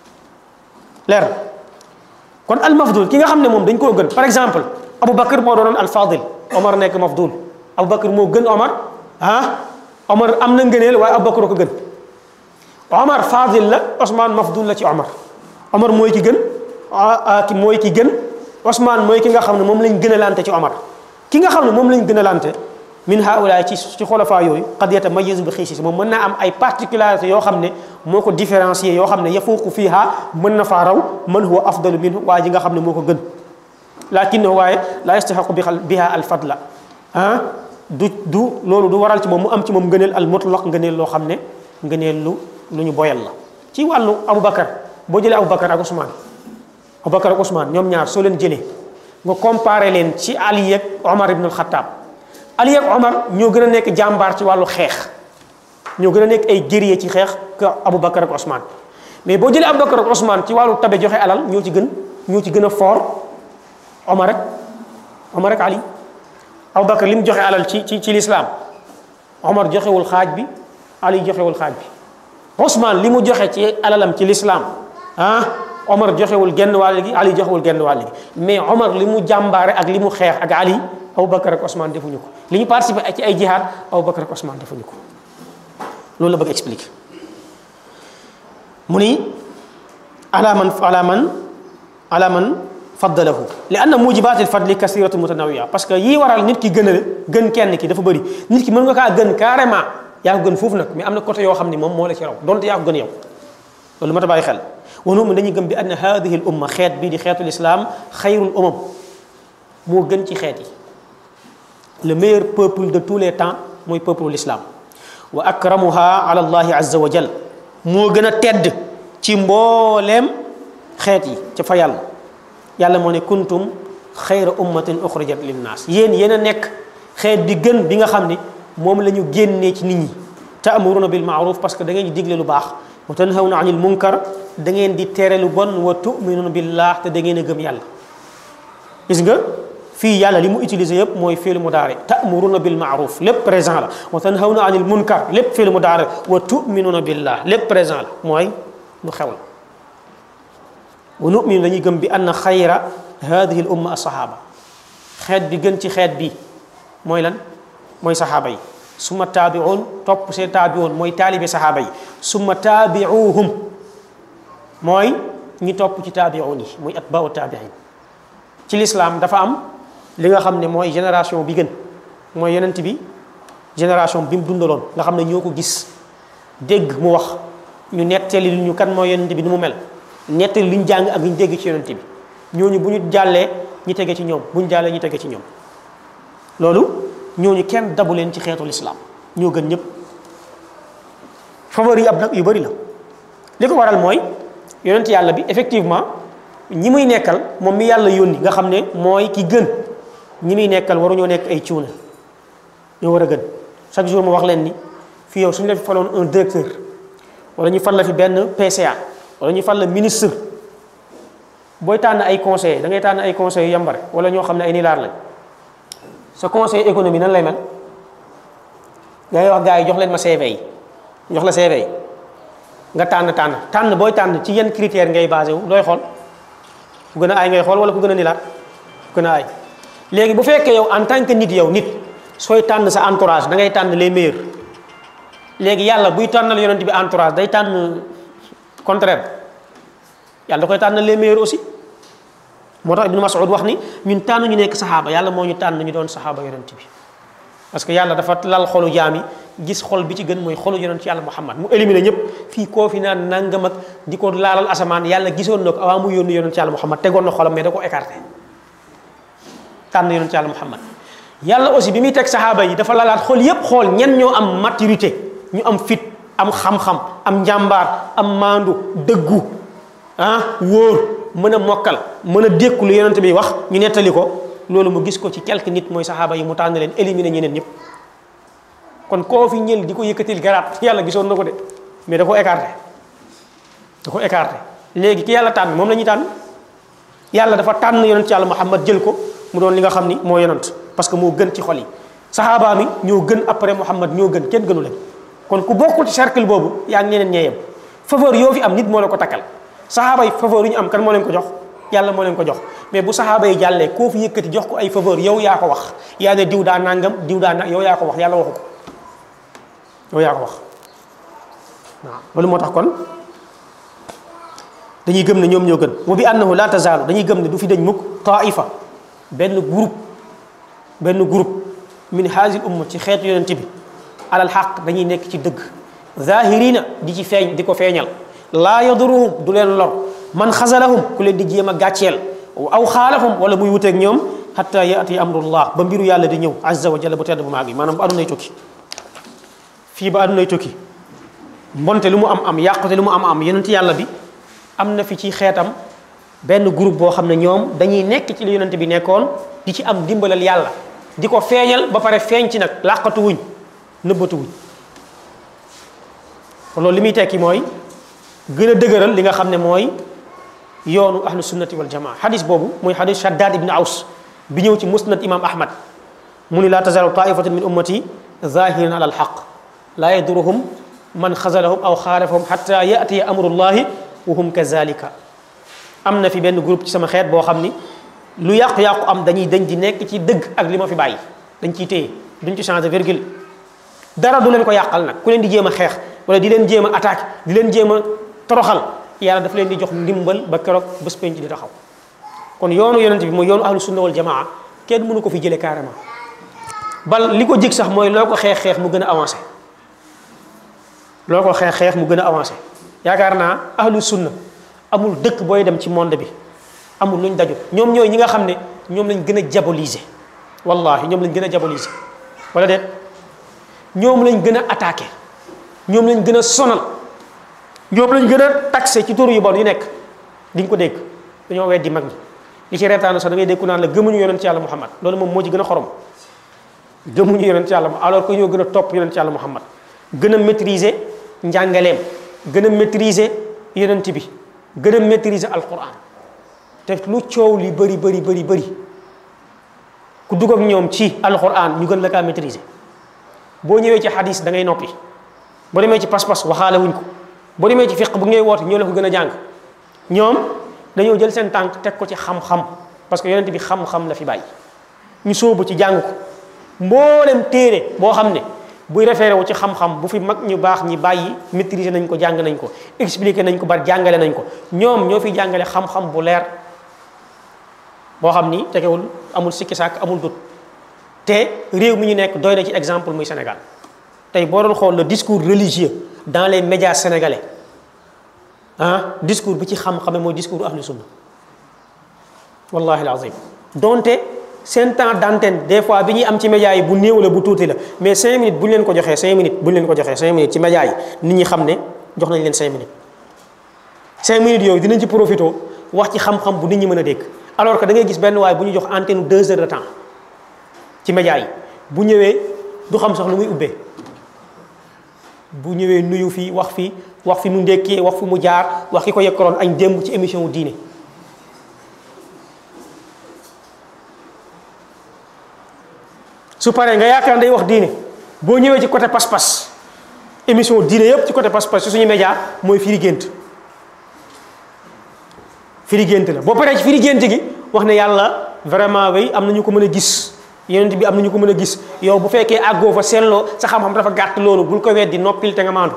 leer kon al mafdul ki nga xam ne moom dañ koo gën par exemple Aboubacar moo doonoon al fadil Omar nekk mafdul Aboubacar moo gën Omar ah Omar am na ngëneel waaye Aboubacar ko gën Omar fadil la Ousmane mafdul la ci Omar Omar mooy ki gën ki mooy ki gën Ousmane mooy ki nga xam ne moom lañ gën a lante ci Omar ki nga xam ne moom lañ gën a lante min haulaay ci ci xolofaa yooyu qad yatamayazu bi xiisis moom mën naa am ay particularités yoo xam ne moo ko différencier yoo xam ne yafuuqu fiiha mën na faa raw man huwa afdalu minhu waa ji nga xam ne moo ko gën lakinnahu waaye la yastaxaqu bi biha al fadla ah du du loolu du waral ci moom mu am ci moom ngëneel al mutlaq ngëneel loo xam ne ngëneel lu lu ñu boyal la ci wàllu Aboubacar boo jëlee Aboubacar ak Ousmane Aboubacar ak Ousmane ñoom ñaar soo leen jëlee nga comparé leen ci Ali ak Omar ibn al Khattab Ali ak Omar ñoo gën a nekk jàmbaar ci wàllu xeex ñoo gën a nekk ay guerrier ci xeex que Aboubacar ak Ousmane mais boo jëlee Aboubacar ak Ousmane ci wàllu tabe joxe alal ñoo ci gën ñoo ci gën a fort Omar ak Omar ak Ali Aboubacar li mu joxe alal ci ci ci lislaam Omar joxewul xaaj bi Ali joxewul xaaj bi Ousmane li mu joxe ci alalam ci lislaam ah Omar joxewul genn wàll gi Ali joxewul genn wàll gi mais Omar li mu jàmbaare ak li mu xeex ak Ali Aboubacar ak Ousmane defuñu ko li ñu participé ci ay jihaad Aboubacar ak Ousmane defuñu ko loolu la bëgg expliquer mu ni ala man ala man ala man faddalahu li anna mujibatil fadli kasiratu mutanawia parce que yii waral nit ki gën a gën kenn ki dafa bëri nit ki mën nga kaa gën carrément yaa ko gën foofu nag mais am na côté yoo xam ne moom moo la ci raw donte yaa ko gën yow loolu mat a bàyyi xel wanu mu dañuy gëm bi anna hadihi l umma xeet bii di xeetul islam xayrul umam moo gën ci xeet yi le meilleur peuple de tous les temps mooy peuple l'islam wa akramuha ala allahi azza wa jal moo gën a tedd ci mbooleem xeet yi ca fa yàlla yàlla moo ne kuntum xayra ummatin uxrijat linnaas yéen yéen a nekk xeet bi gën bi nga xam ne moom la ñu génnee ci nit ñi taamuruna bil maaruf parce que da ngeen di digle lu baax wa tanhawna anil munkar da ngeen di tere lu bon wa tuminuna billah te da ngeen a gëm yàlla gis nga fii yàlla li mu utilisé yëpp mooy fiil mudaari ta'muruna bil ma'ruf lépp présent la wa tanhawna anil munkar lépp fiil mudaari wa tu'minuna billah lépp présent la mooy lu xew la wa numinu dañuy gëm bi anna xayra hadihi al umma asahaba xeet bi gën ci xeet bi mooy lan mooy saxaaba yi summa taabiun topp seen taabiun mooy taalibe saxaaba yi summa taabiuhum mooy ñi topp ci taabiun yi muy atbau taabiin ci lislaam dafa am li nga xam ne mooy génération bi gën mooy yonent bi génération bi mu dundaloon nga xam ne ñoo ko gis dégg mu wax ñu nettali lu ñu kan mooy yonent bi ni mu mel nettali lu ñu jàng ak lu ñu dégg ci yonent bi ñooñu bu ñu jàllee ñi tege ci ñoom bu ñu jàllee ñi tege ci ñoom loolu ñooñu kenn dabu leen ci xeetu lislaam ñoo gën ñëpp favori yi ab nag yu bari la li ko waral mooy yonent yàlla bi effectivement ñi muy nekkal moom mi yàlla yónni nga xam ne mooy ki gën ñi muy nekkal waruñoo nekk ay cuuna ñoo war a gën chaque jour ma wax leen ni fii yow suñu la fi faloon un directeur wala ñu fal la fi benn PCA wala ñu fal la ministre booy tànn ay conseillers da ngay tànn ay conseillers yu yambare wala ñoo xam ne ay nilaar lañ sa conseil économie nan lay mel ngay wax gars yi jox leen ma CV yi jox la CV yi nga tànn tànn tànn booy tànn ci yenn critères ngay basé wu looy xool ku gën a aay ngay xool wala ku gën a nilaar ku gën a aay léegi bu fekkee yow en tant que nit yow nit sooy tànn sa entourage da ngay tànn les meilleurs léegi yàlla buy tànnal yonent bi entourage day tànn contraire yàlla da koy tànnal les meilleurs aussi moo tax ibnu Mas'ud wax ni ñun tànn ñu nekk saxaaba yàlla moo ñu tànn ñu doon saxaaba yonent bi parce que yàlla dafa lal xolu jaam yi gis xol bi ci gën mooy xolu yonent yàlla Muhammad mu éliminé ñëpp fii koo fi naan nangam ak di ko laalal asamaan yàlla gisoon na ko avant mu yónni yonent yàlla Muhammad tegoon na xolam mais da ko écarté tànn yonent yàlla Muhammad yàlla aussi bi muy teg saxaaba yi dafa lalaat xool yépp xool ñen ñoo am maturité ñu am fit am xam-xam am njàmbaar am maandu dëggu ah wóor mën a mokkal mën a dékku lu yonent bi wax ñu nettali ko loolu mu gis ko ci quelque nit mooy saxaaba yi mu tànn leen éliminer ñeneen ñëpp kon koo fi ñël di ko yëkkatil garaat yàlla gisoon na ko de mais da ko écarté da ko écarté léegi ki yàlla tànn moom la ñuy tànn yàlla dafa tànn yonent yàlla Muhammad jël ko mu doon li nga xam ni moo yonent parce que moo gën ci xol yi saxaaba mi ñoo gën après Muhammad ñoo gën kenn gënu leen kon ku bokkul ci cercle boobu yaa ngi ñeneen ñeeyam faveur yoo fi am nit moo la ko takkal saxaaba yi faveur yu ñu am kan moo leen ko jox yàlla moo leen ko jox mais bu saxaaba yi jàllee koo fi yëkkati jox ko ay faveur yow yaa ko wax yaa ne diw daa nangam diw daa na yow yaa ko wax yàlla waxu ko yow yaa ko wax waaw loolu moo tax kon dañuy gëm ne ñoom ñoo gën wa bi annahu la tazaalu dañuy gëm ne du fi dañ mukk taifa benn groupe benn groupe min haazil umma ci xeetu yonent bi alal xaq dañuy nekk ci dëgg zahirina di ci feeñ di ko feeñal laa yaduruhum du leen lor man xasalahum ku leen di jéem a gàcceel aw xaalafum wala muy wuteeg ñoom xatta yaati amrullah ba mbiru yàlla di ñëw azza wa jalla bu tedd bu maag yi maanaam bu adunay tukki fii ba adunay tukki mbonte lu mu am am yàqute lu mu am am yonent yàlla bi am na fi ci xeetam benn groupe boo xam ne ñoom dañuy nekk ci li yonent bi nekkoon di ci am dimbalal yàlla di ko feeñal ba pare feeñ ci nag làqatu wuñ nëbbatu wuñ kon loolu li muy tekki mooy gën a dëgëral li nga xam ne mooy yoonu ahlu sunnati wal jamaa xadis boobu muy xadis shaddad ibn aws bi ñëw ci musnad imam ahmad mu ni laa tazalu taifatun min ummati zahirin ala alxaq laa yaduruhum man xazalahum aw xaalafahum xata yatiya amrullahi wa hum kazalika am na fi benn groupe ci sama xeet boo xam ni lu yàqu-yàqu am dañuy dañ di nekk ci dëgg ak li ma fi bàyyi dañ ciy téye duñ ci changé virgule dara du leen ko yàqal nag ku leen di jéem a xeex wala di leen jéem a attaque di leen jéem a toroxal yàlla daf leen di jox ndimbal ba keroog bés penc di taxaw kon yoonu yonent bi mooy yoonu ahlu sunna wal jamaa kenn mënu ko fi jëlee carrément bal li ko jig sax mooy loo ko xeex xeex mu gën a avancé loo ko xeex xeex mu gën a avancé yaakaar naa ahlu sunna amul dëkk booy dem ci monde bi amul luñ daju ñoom ñooy ñi nga xam ne ñoom lañ gën a diaboliser wallahi ñoom lañ gën a diaboliser wala déet ñoom lañ gën a attaqué ñoom lañ gën a sonal ñoom lañ gën a taxé ci tur yu bon yu nekk di nga ko dégg dañoo weddi mag ñi li ci reetaanu sax da ngay dégg ku naan la gëmuñu yonent ci yàlla muhammad loolu moom moo ci gën a xorom gëmuñu yonent ci yàlla alors que ñoo gën a topp yonent ci yàlla muhammad gën a maîtriser njàngaleem gën a maîtriser yonent bi gën a maîtriser alquran te lu coow li bëri bëri bëri bëri ku dugg ak ñoom ci alquran ñu gën la kaa maîtriser boo ñëwee ci hadis da ngay noppi boo demee ci pas-pas waxaale wuñ ko boo demee ci fiq bu ngay woote ñoo la ko gën a jàng ñoom dañoo jël seen tànk teg ko ci xam-xam parce que yonent bi xam-xam la fi bàyyi ñu sóobu ci jàng ko mboolem téere boo xam ne buy référé wu ci xam-xam bu fi mag ñu baax ñi bàyyi maîtriser nañ ko jàng nañ ko expliqué nañ ko ba jàngale nañ ko ñoom ñoo fi jàngale xam-xam bu leer boo xam ni tegewul amul sikki sàkk amul dut te réew mi ñu nekk doy na ci exemple muy Sénégal tey boo doon xool le discours religieux dans les médias sénégalais ah discours bi ci xam-xame mooy discours ahlu sunna wallahi alazim donte seen temps d'antenne des fois bi ñuy am ci médias yi bu néew la bu tuuti la mais cinq minutes bu ñu leen ko joxee cinq minutes bu ñu leen ko joxee cinq minutes ci médias yi nit ñi xam ne jox nañ leen cinq minutes cinq minutes yooyu dinañ ci profité wax ci xam-xam bu nit ñi mën a dégg alors que da ngay gis benn waay bu ñu jox antenne deux heures de temps ci médias yi bu ñëwee du xam sax lu muy ubbee bu ñëwee nuyu fii wax fii wax fi mu ndékkee wax fi mu jaar wax ki ko yekkaloon añ démb ci émission wu diine su paree nga yaakaar day wax diine boo ñëwee ci côté pas-pas émission diine yëpp ci côté pas-pas ci suñu média mooy firi gént firi gént la boo paree ci firi gént gi wax ne yàlla vraiment way am na ñu ko mën a gis yonent bi am na ñu ko mën a gis yow bu fekkee àggoo fa seetloo sa xam-xam dafa gàtt loolu bul ko weddi noppil te nga maandu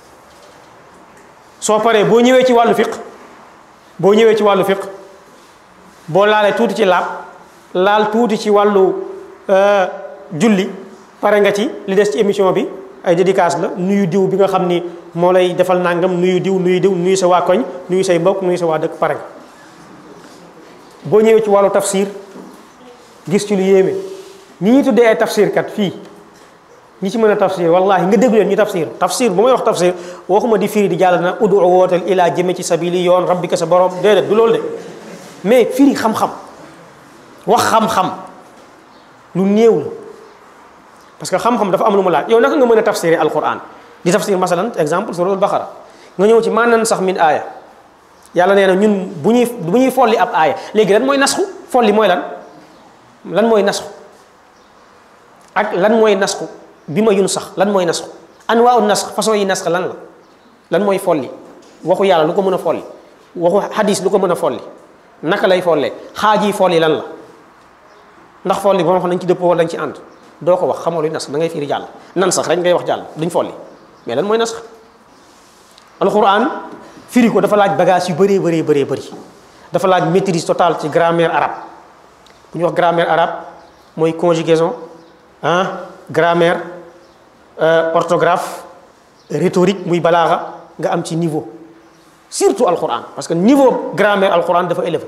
soo paree boo ñëwee ci wàllu fiq boo ñëwee ci wàllu fiq boo laalee tuuti ci laab laal tuuti ci wàllu julli pare nga ci li des ci émission bi ay dédicace la nuyu diw bi nga xam ni moo lay defal nangam nuyu diw nuyu diw nuyu sa waa koñ nuyu say mbokk nuyu sa waa dëkk pare nga boo ñëwee ci wàllu tafsir gis ci lu yéeme ñi ñuy tuddee ay tafsir kat fii ñi ci mën a tafsir wallahi nga déglu leen ñu tafsir tafsir bu may wax tafsir waxuma di firi di jàll na udu wootal ilaa jëme ci sabili yoon rabbika sa borom déedéet du loolu de mais firi xam-xam wax xam-xam lu néew la parce que xam-xam dafa am lu mu laaj yow naka nga mën a tafsiré alquran di tafsir masalan exemple suratul baqara nga ñëw ci maanaam sax min aaya yàlla nee na ñun bu ñuy bu ñuy folli ab aaya léegi lan mooy nasxu folli mooy lan lan mooy nasxu ak lan mooy nasxu bi ma yun sax lan mooy nasxu anwaaw nasx façon yi nasx lan la lan mooy folli waxu yàlla lu ko mën a folli waxu hadis lu ko mën a folli naka lay follee xaaj yi folli lan la ndax folli boo xam nañ ci dëppoo wala dañ ci ànd doo ko wax xamoo luy nasx da ngay fiiri jàll nan sax rek ngay wax jàll duñ folli mais lan mooy nasx alquran firi ko dafa laaj bagage yu bëree bëree bëree bëri dafa laaj maîtrise totale ci grammaire arabe bu ñuy wax grammaire arabe mooy conjugaison ah grammaire orthographe rhétorique muy balaaxa nga am ci niveau surtout alquran parce que niveau grammaire alquran dafa élevé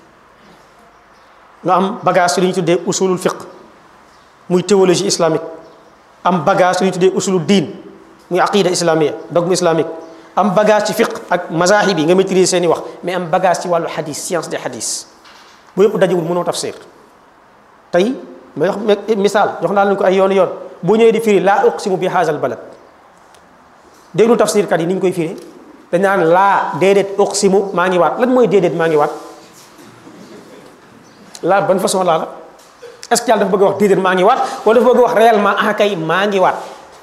nga am bagage ci li ñu tuddee usulul fiqh muy théologie islamique am bagage ci li ñu tuddee usulul diin muy aqida islamia dogme islamique am bagage ci fiqh ak mazahib yi nga maîtriser seen i wax mais am bagage ci wàllu hadis science des hadis bu yëpp dajewul mënoo tafsir tey may wax misaal jox naa leen ko ay yoon yoon boo ñëwee di firi laa uqsimu bi haazal balad déglu tafsirkat yi ni ñu koy firi dañ naan laa déedéet uqsimu maa ngi waat lan mooy déedéet maa ngi waat laa ban façon laa la est-ce que yàlla dafa bëgg a wax déedéet maa ngi waat wala dafa bëgg a wax réellement ah kay maa ngi waat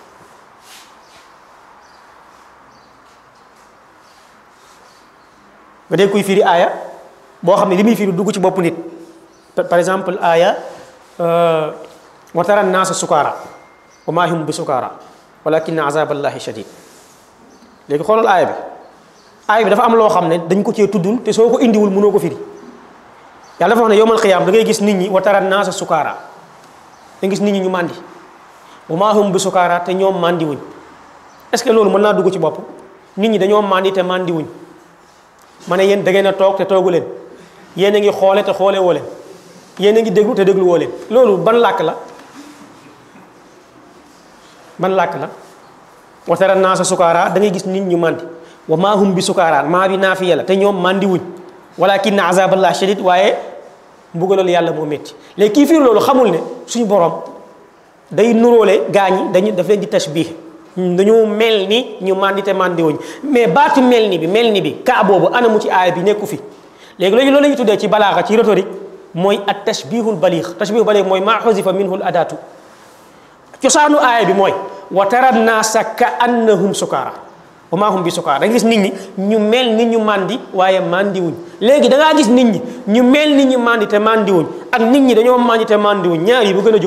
nga dégg kuy firi aaya boo xam ne li muy firi dugg ci bopp nit par exemple aaya wa tara naasa sukaara wa maa hum bi sukaara walakin azaballahi shadid léegi xoolal aaya bi aaya bi dafa am loo xam ne dañ ko cee tuddul te soo ko indiwul mënoo ko firi yàlla dafa wax ne yowmal xiyaam da ngay gis nit ñi wa tara naasa sukaara da gis nit ñi ñu màndi wa maa hum bi sukaara te ñoom màndi wuñ est ce que loolu mën naa dugg ci bopp nit ñi dañoo màndi te màndi wuñ ma ne yéen da ngeen a toog te toogu leen yéen a ngi xoole te xoole woo leen yéen a ngi déglu te déglu woo leen loolu ban làkk la ban làkk la wa tara naasa sukaara da ngay gis nit ñu màndi wa maa hum bi sukaara maa bi naafiya la te ñoom màndi wuñ walakin azaballah shadid waaye mbugalal yàlla moo métti léegi kii fiir loolu xamul ne suñu borom day nuróole gaa ñi dañu daf leen di tashbih dañoo mel ni ñu màndi te màndi wuñ mais baatu mel ni bi mel ni bi kaa boobu anamu ci aaya bi nekku fi léegi léegi loolu la ñuy tuddee ci balaaxa ci rhétorique mooy at tashbihul baliix tashbihul baliix mooy maa xusifa minhu l adaatu cosaanu aaya bi mooy wa tara naasa ka annahum sukaara wa maa hum bi sukaar da nga gis nit ñi ñu mel ni ñu màndi waaye màndiwuñ léegi da ngaa gis nit ñi ñu mel ni ñu màndi te màndiwuñ ak nit ñi dañoo màndi te màndiwuñ ñaar yi bu gën a jub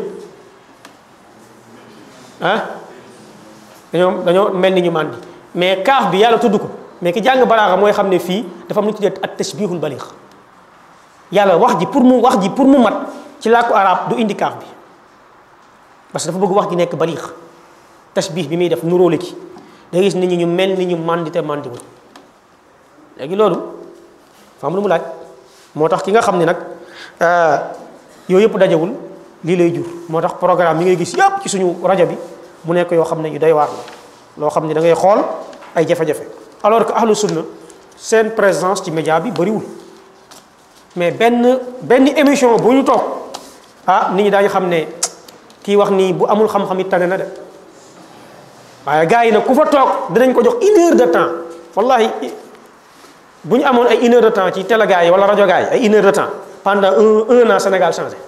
ah dañoo dañoo mel ni ñu màndi mais kaaf bi yàlla tudd ko mais ki jàng balaaxa mooy xam ne fii dafa am lu ñu tuddee at tashbihul baliix yàlla wax ji pour mu wax ji pour mu mat ci làkku arab du indi kaaf bi parce que dafa bëgg wax ji nekk baliix tashbih bi muy def nuróole ki da gis nit ñi ñu mel ni ñu màndi te màndiwuñ léegi loolu fa am lu mu laaj moo tax ki nga xam ne nag yooyu yëpp dajewul lii lay jur moo tax programme yi ngay gis yëpp ci suñu rajo bi mu nekk yoo xam ne yu doy waar la loo xam ne da ngay xool ay jafe-jafe alors que ahlu sunna seen présence ci média bi bëriwul mais benn benn émission bu ñu toog ah nit ñi daañu xam ne kii wax nii bu amul xam-xam it tane na de waaye gars yi nag ku fa toog dinañ ko jox une heure de temps wallahi bu ñu amoon ay une heure de temps ci télé gars yi wala rajo gars yi ay une heure de temps pendant un un an Sénégal changé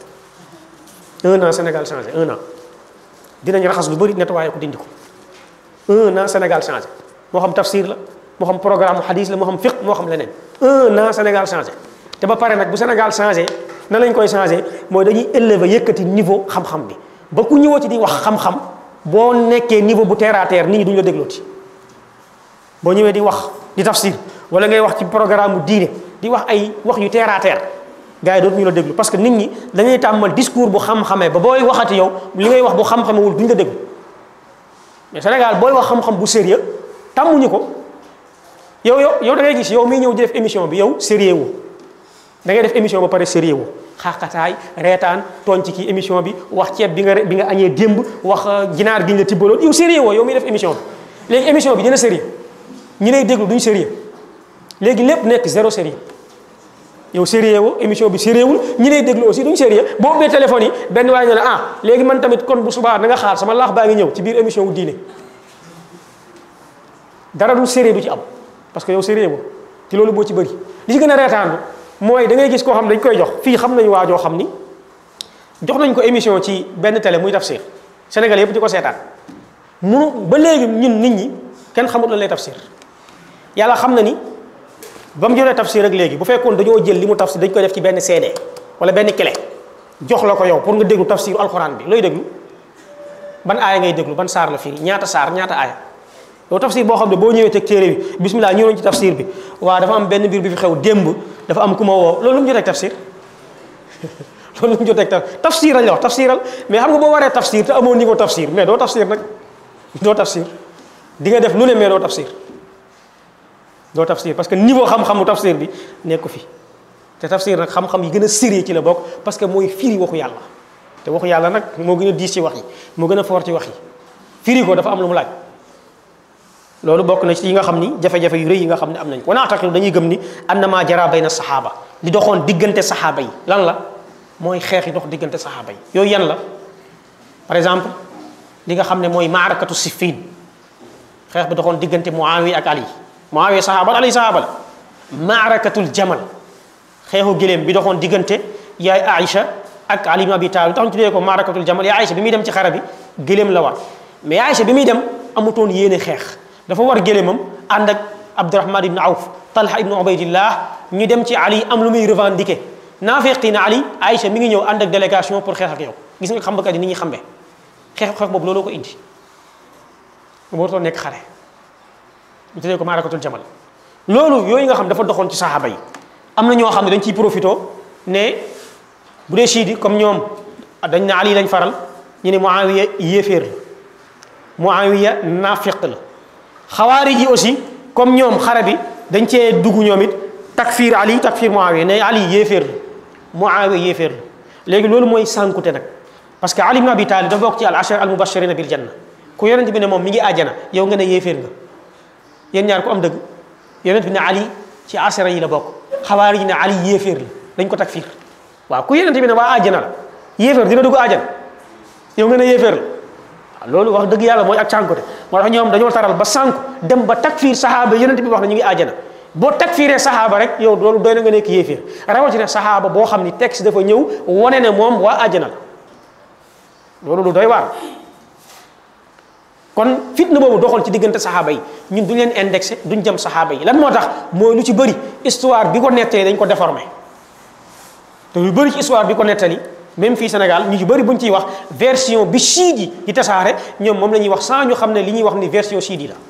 un an Sénégal changé un an dinañ raxas lu bëri nettoyé ko dindi ko un an Sénégal changé moo xam tafsir la moo xam programme hadis la moo xam fiqh moo xam leneen un an Sénégal changé te ba pare nag bu Sénégal changé nan lañ koy changé mooy dañuy élever yëkkati niveau xam-xam bi ba ku ñëwoo ci di wax xam-xam boo nekkee niveau bu terre à terre nit ñi duñu la déglooti boo ñëwee di wax di tafsir wala ngay wax ci programme mu diine di wax ay wax yu terre à terre gars yi dootuñu la déglu parce que nit ñi dañuy tàmmal discours bu xam-xamee ba booy waxati yow li ngay wax bu xam-xamewul duñu la déglu mais Sénégal booy wax xam-xam bu sérieux tàmmuñu ko yow yow yow da ngay gis yow miy ñëw di def émission bi yow sérieux wu da ngay def émission ba pare sérieux wu xaaxataay reetaan tooñ ci kii émission bi wax ceeb bi nga bi nga añee démb wax ginaar gi ñu la tibbaloon yow sérieux woo yow miy def émission bi léegi émission bi dina sérieux ñi lay déglu duñ sérieux léegi lépp nekk zéro sérieux yow sérieux woo émission bi sérieux wul ñi lay déglu aussi duñ sérieux boo ubbee téléphone yi benn waaye ne la ah léegi man tamit kon bu subaa na nga xaar sama laax baa ngi ñëw ci biir émission wu diine dara du sérieux du ci am parce que yow sérieux woo ci loolu boo ci bëri li ci gën a reetaan mooy da ngay gis koo xam dañ koy jox fii xam nañu waa joo xam ni jox nañ ko émission ci benn télé muy tafsir Sénégal yëpp di ko seetaan munu ba léegi ñun nit ñi kenn xamut lan lay tafsir yàlla xam na ni ba mu jëlee tafsir rek léegi bu fekkoon dañoo jël li mu tafsir dañ koy def ci benn CD wala benn clé jox la ko yow pour nga déglu tafsiru alxuraan bi looy déglu ban aaya ngay déglu ban saar la firi ñaata saar ñaata aaya yow tafsir boo xam ne boo ñëwee teg téere bi bismillah ñëw nañ ci tafsir bi waa dafa am benn mbir bi fi xew démb dafa am ku ma woo loolu lu mu jotee tafsir loolu lu mu jotee tafsir lañ la wax tafsiral mais xam nga boo waree tafsir te amoo niveau tafsir mais doo tafsir nag doo tafsir di nga def lu ne mais doo tafsir doo tafsir parce que niveau xam-xamu tafsir bi nekk ko fi te tafsir nag xam-xam yi gën a sérieux ci la bokk parce que mooy firi waxu yàlla te waxu yàlla nag moo gën a diis ci wax yi moo gën a fort ci wax yi firi ko dafa am lu mu laaj loolu bokk na ci yi nga xam ni jafe-jafe yu rëy yi nga xam ne am nañ ko wana taqidu dañuy gëm ni annama jara bayna saxaaba li doxoon diggante saxaaba yi lan la mooy xeex yi dox diggante saxaaba yi yooyu yan la par exemple li nga xam ne mooy maarakatu siffin xeex bi doxoon diggante muawiya ak ali muawiya saxaaba ali saxaaba la maarakatul jamal xeexu gëléem bi doxoon diggante yaay aïcha ak ali ibn abi talib tax ñu tuddee ko maarakatul jamal yaay aïcha bi muy dem ci xare bi gëléem la war mais aïcha bi muy dem amutoon yéene xeex dafa war gëléemam ànd ak abdurahman ibn awf talha ibn ubaydillah ñu dem ci ali am lu muy revendiquer naafeqi na ali aïcha mi ngi ñëw ànd ak délégation pour xeex ak yow gis nga xambakat yi ni ñuy xambee xeex xeex boobu looloo ko indi warutoo nekk xare ñu tuddee ko maarakatul jamal loolu yooyu nga xam dafa doxoon ci saxaaba yi am na ñoo xam ne dañ ciy profito ne bu dee chiidi comme ñoom dañ ne ali lañ faral ñu ne muawiya yéeféer la muawiya naafiq la xawaari ji aussi comme ñoom xare bi dañ cee dugg ñoom it takfir ali takfir muawiya ne ali yéeféer la muawiya yéeféer la léegi loolu mooy sànkute nag parce que ali ibn abi talib dafa bokk ci al ashar al mubashirina bil janna ku yonent bi ne moom mi ngi àjjana yow nga ne yéeféer nga yéen ñaar ku am dëgg yonent bi ne ali ci ashara yi la bokk xawaari ji ne ali yéeféer la dañ ko takfir waaw ku yonent bi ne waa àjjana la yéeféer dina dugg àjjana yow nga ne yéeféer la waaw loolu wax dëgg yàlla mooy ak cànkute moo tax ñoom dañoo taral ba sànku dem ba takfir saxaaba yonent bi wax na ñu ngi àjjana boo takfiree saxaaba rek yow loolu doy na nga nekk yéeféer rawatina saxaaba boo xam ni texte dafa ñëw wane ne moom waa àjjana la loolu lu doy waar kon fitna boobu doxoon ci diggante saxaaba yi ñun duñ leen indexé duñ jëm saxaaba yi lan moo tax mooy lu ci bëri histoire bi ko nettali dañ ko déformé te lu bëri ci histoire bi ko nettali même fii Sénégal ñu ci bëri buñ ciy wax version bi chiite yi di tasaare ñoom moom la ñuy wax sans ñu xam ne li ñuy wax ni version chiite yi la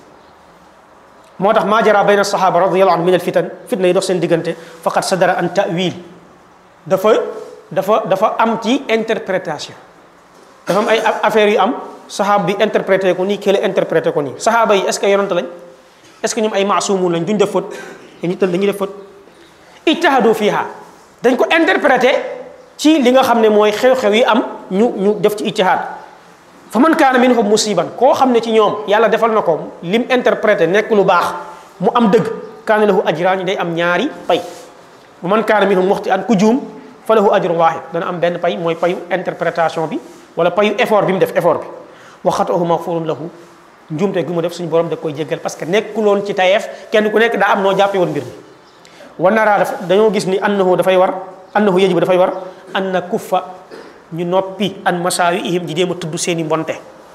moo tax maa jara bayna sahaba radiyallahu anhu min al fitan fitna yi dox seen diggante faqad sadara an ta'wil dafa dafa dafa am ci interprétation dafa am ay affaires yu am saxaaba bi interprété ko nii kële interprété ko nii saxaaba yi est ce que yonent lañ est ce que ñoom ay maasumun lañ duñ def faute dañuy tël dañuy def faute ijtahadu fiha dañ ko interprété ci li nga xam ne mooy xew-xew yi am ñu ñu def ci ijtihad fa man kaana minhum musiban koo xam ne ci ñoom yàlla defal na ko lim interprété nekk lu baax mu am dëgg kaana lahu ajraan day am ñaari pay bu man kaana minhum muxti an ku juum fa lahu ajrun waahid dana am benn pay mooy payu interprétation bi wala payu effort bi mu def effort bi waxatuhu maxfurun lahu njuumte gi mu def suñu borom da koy jéggal parce que nekkuloon ci tayeef kenn ku nekk daa am noo jàppe woon mbir mi wa naraa daf dañoo gis ni annahu dafay war annahu yajibu dafay war an na kuffa ñu noppi an masaawi ihim di jéem a tudd seen i mbonte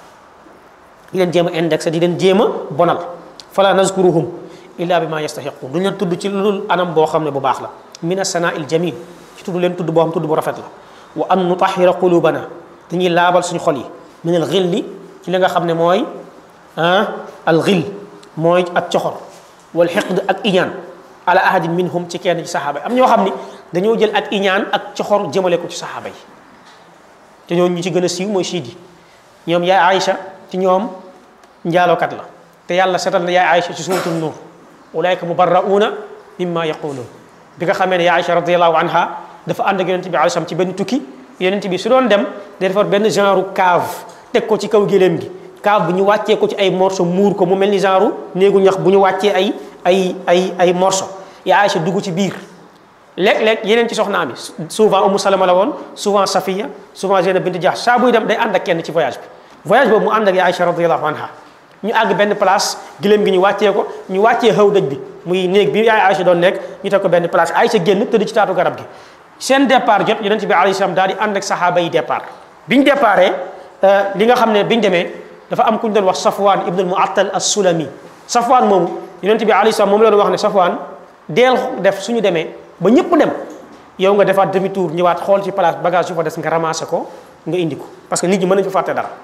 di leen jéem a indexé di leen jéem a bonal fala nazkuruhum illa bi ma yastahiqun duñ leen tudd ci lu anam boo xam ne bu baax la min asana il jamil ci tudd leen tudd boo xam tudd bu rafet la wa an nutahira qulubana dañuy laabal suñu xol yi min al xilli ci li nga xam ne mooy ah al xil mooy ak coxor wal xiqd ak iñaan ala ahadin minhum ci kenn ci saxaaba yi am ñoo xam ni dañoo jël ak iñaan ak coxor jëmale ko ci saxaaba yi te ñoo ñu ci gën a siiw mooy siidi ñoom yaay Aïcha ci ñoom njaalookat la te yàlla setal na yaay Aïcha ci suuratul nuur ulaayka mubarra'uuna mimma yaquluun bi nga xamee ne yaay Aïcha radiyallahu anha dafa ànd ak yonente bi alayhi salaam ci benn tukki yonente bi su doon dem day defar benn genre cave teg ko ci kaw géléem gi cave bu ñu wàccee ko ci ay morceau muur ko mu mel ni genre néegu ñax bu ñu wàccee ay ay ay ay morceau yaa Aïcha dugg ci biir léeg-léeg yeneen ci soxnaam yi souvent Umu Salama la woon souvent Safiya souvent Zeynab bint Jahsh saa buy dem day ànd ak kenn ci voyage bi voyage boobu mu ànd ak yaa Aïcha radiyallahu anha ñu àgg benn place giléem gi ñu wàccee ko ñu wàccee xaw dëj bi muy néeg bi yaay Aïcha doon nekk ñu teg ko benn place Aïcha génn tëdd ci taatu garab gi seen départ jot yonent bi alayhi salaam daal di ànd ak saxaaba yi départ biñ déparé li nga xam ne biñ demee dafa am ku ñu doon wax Safwan ibn al-Mu'attal as-Sulami Safwan moomu yonent bi alayhi salaam moom la doon wax ne Safwan deel def suñu demee ba ñëpp dem yow nga defaat demi tour ñëwaat xool ci place bagage yu fa des nga ramassé ko nga indi ko parce que nit ñi mën nañu fa fàtte dara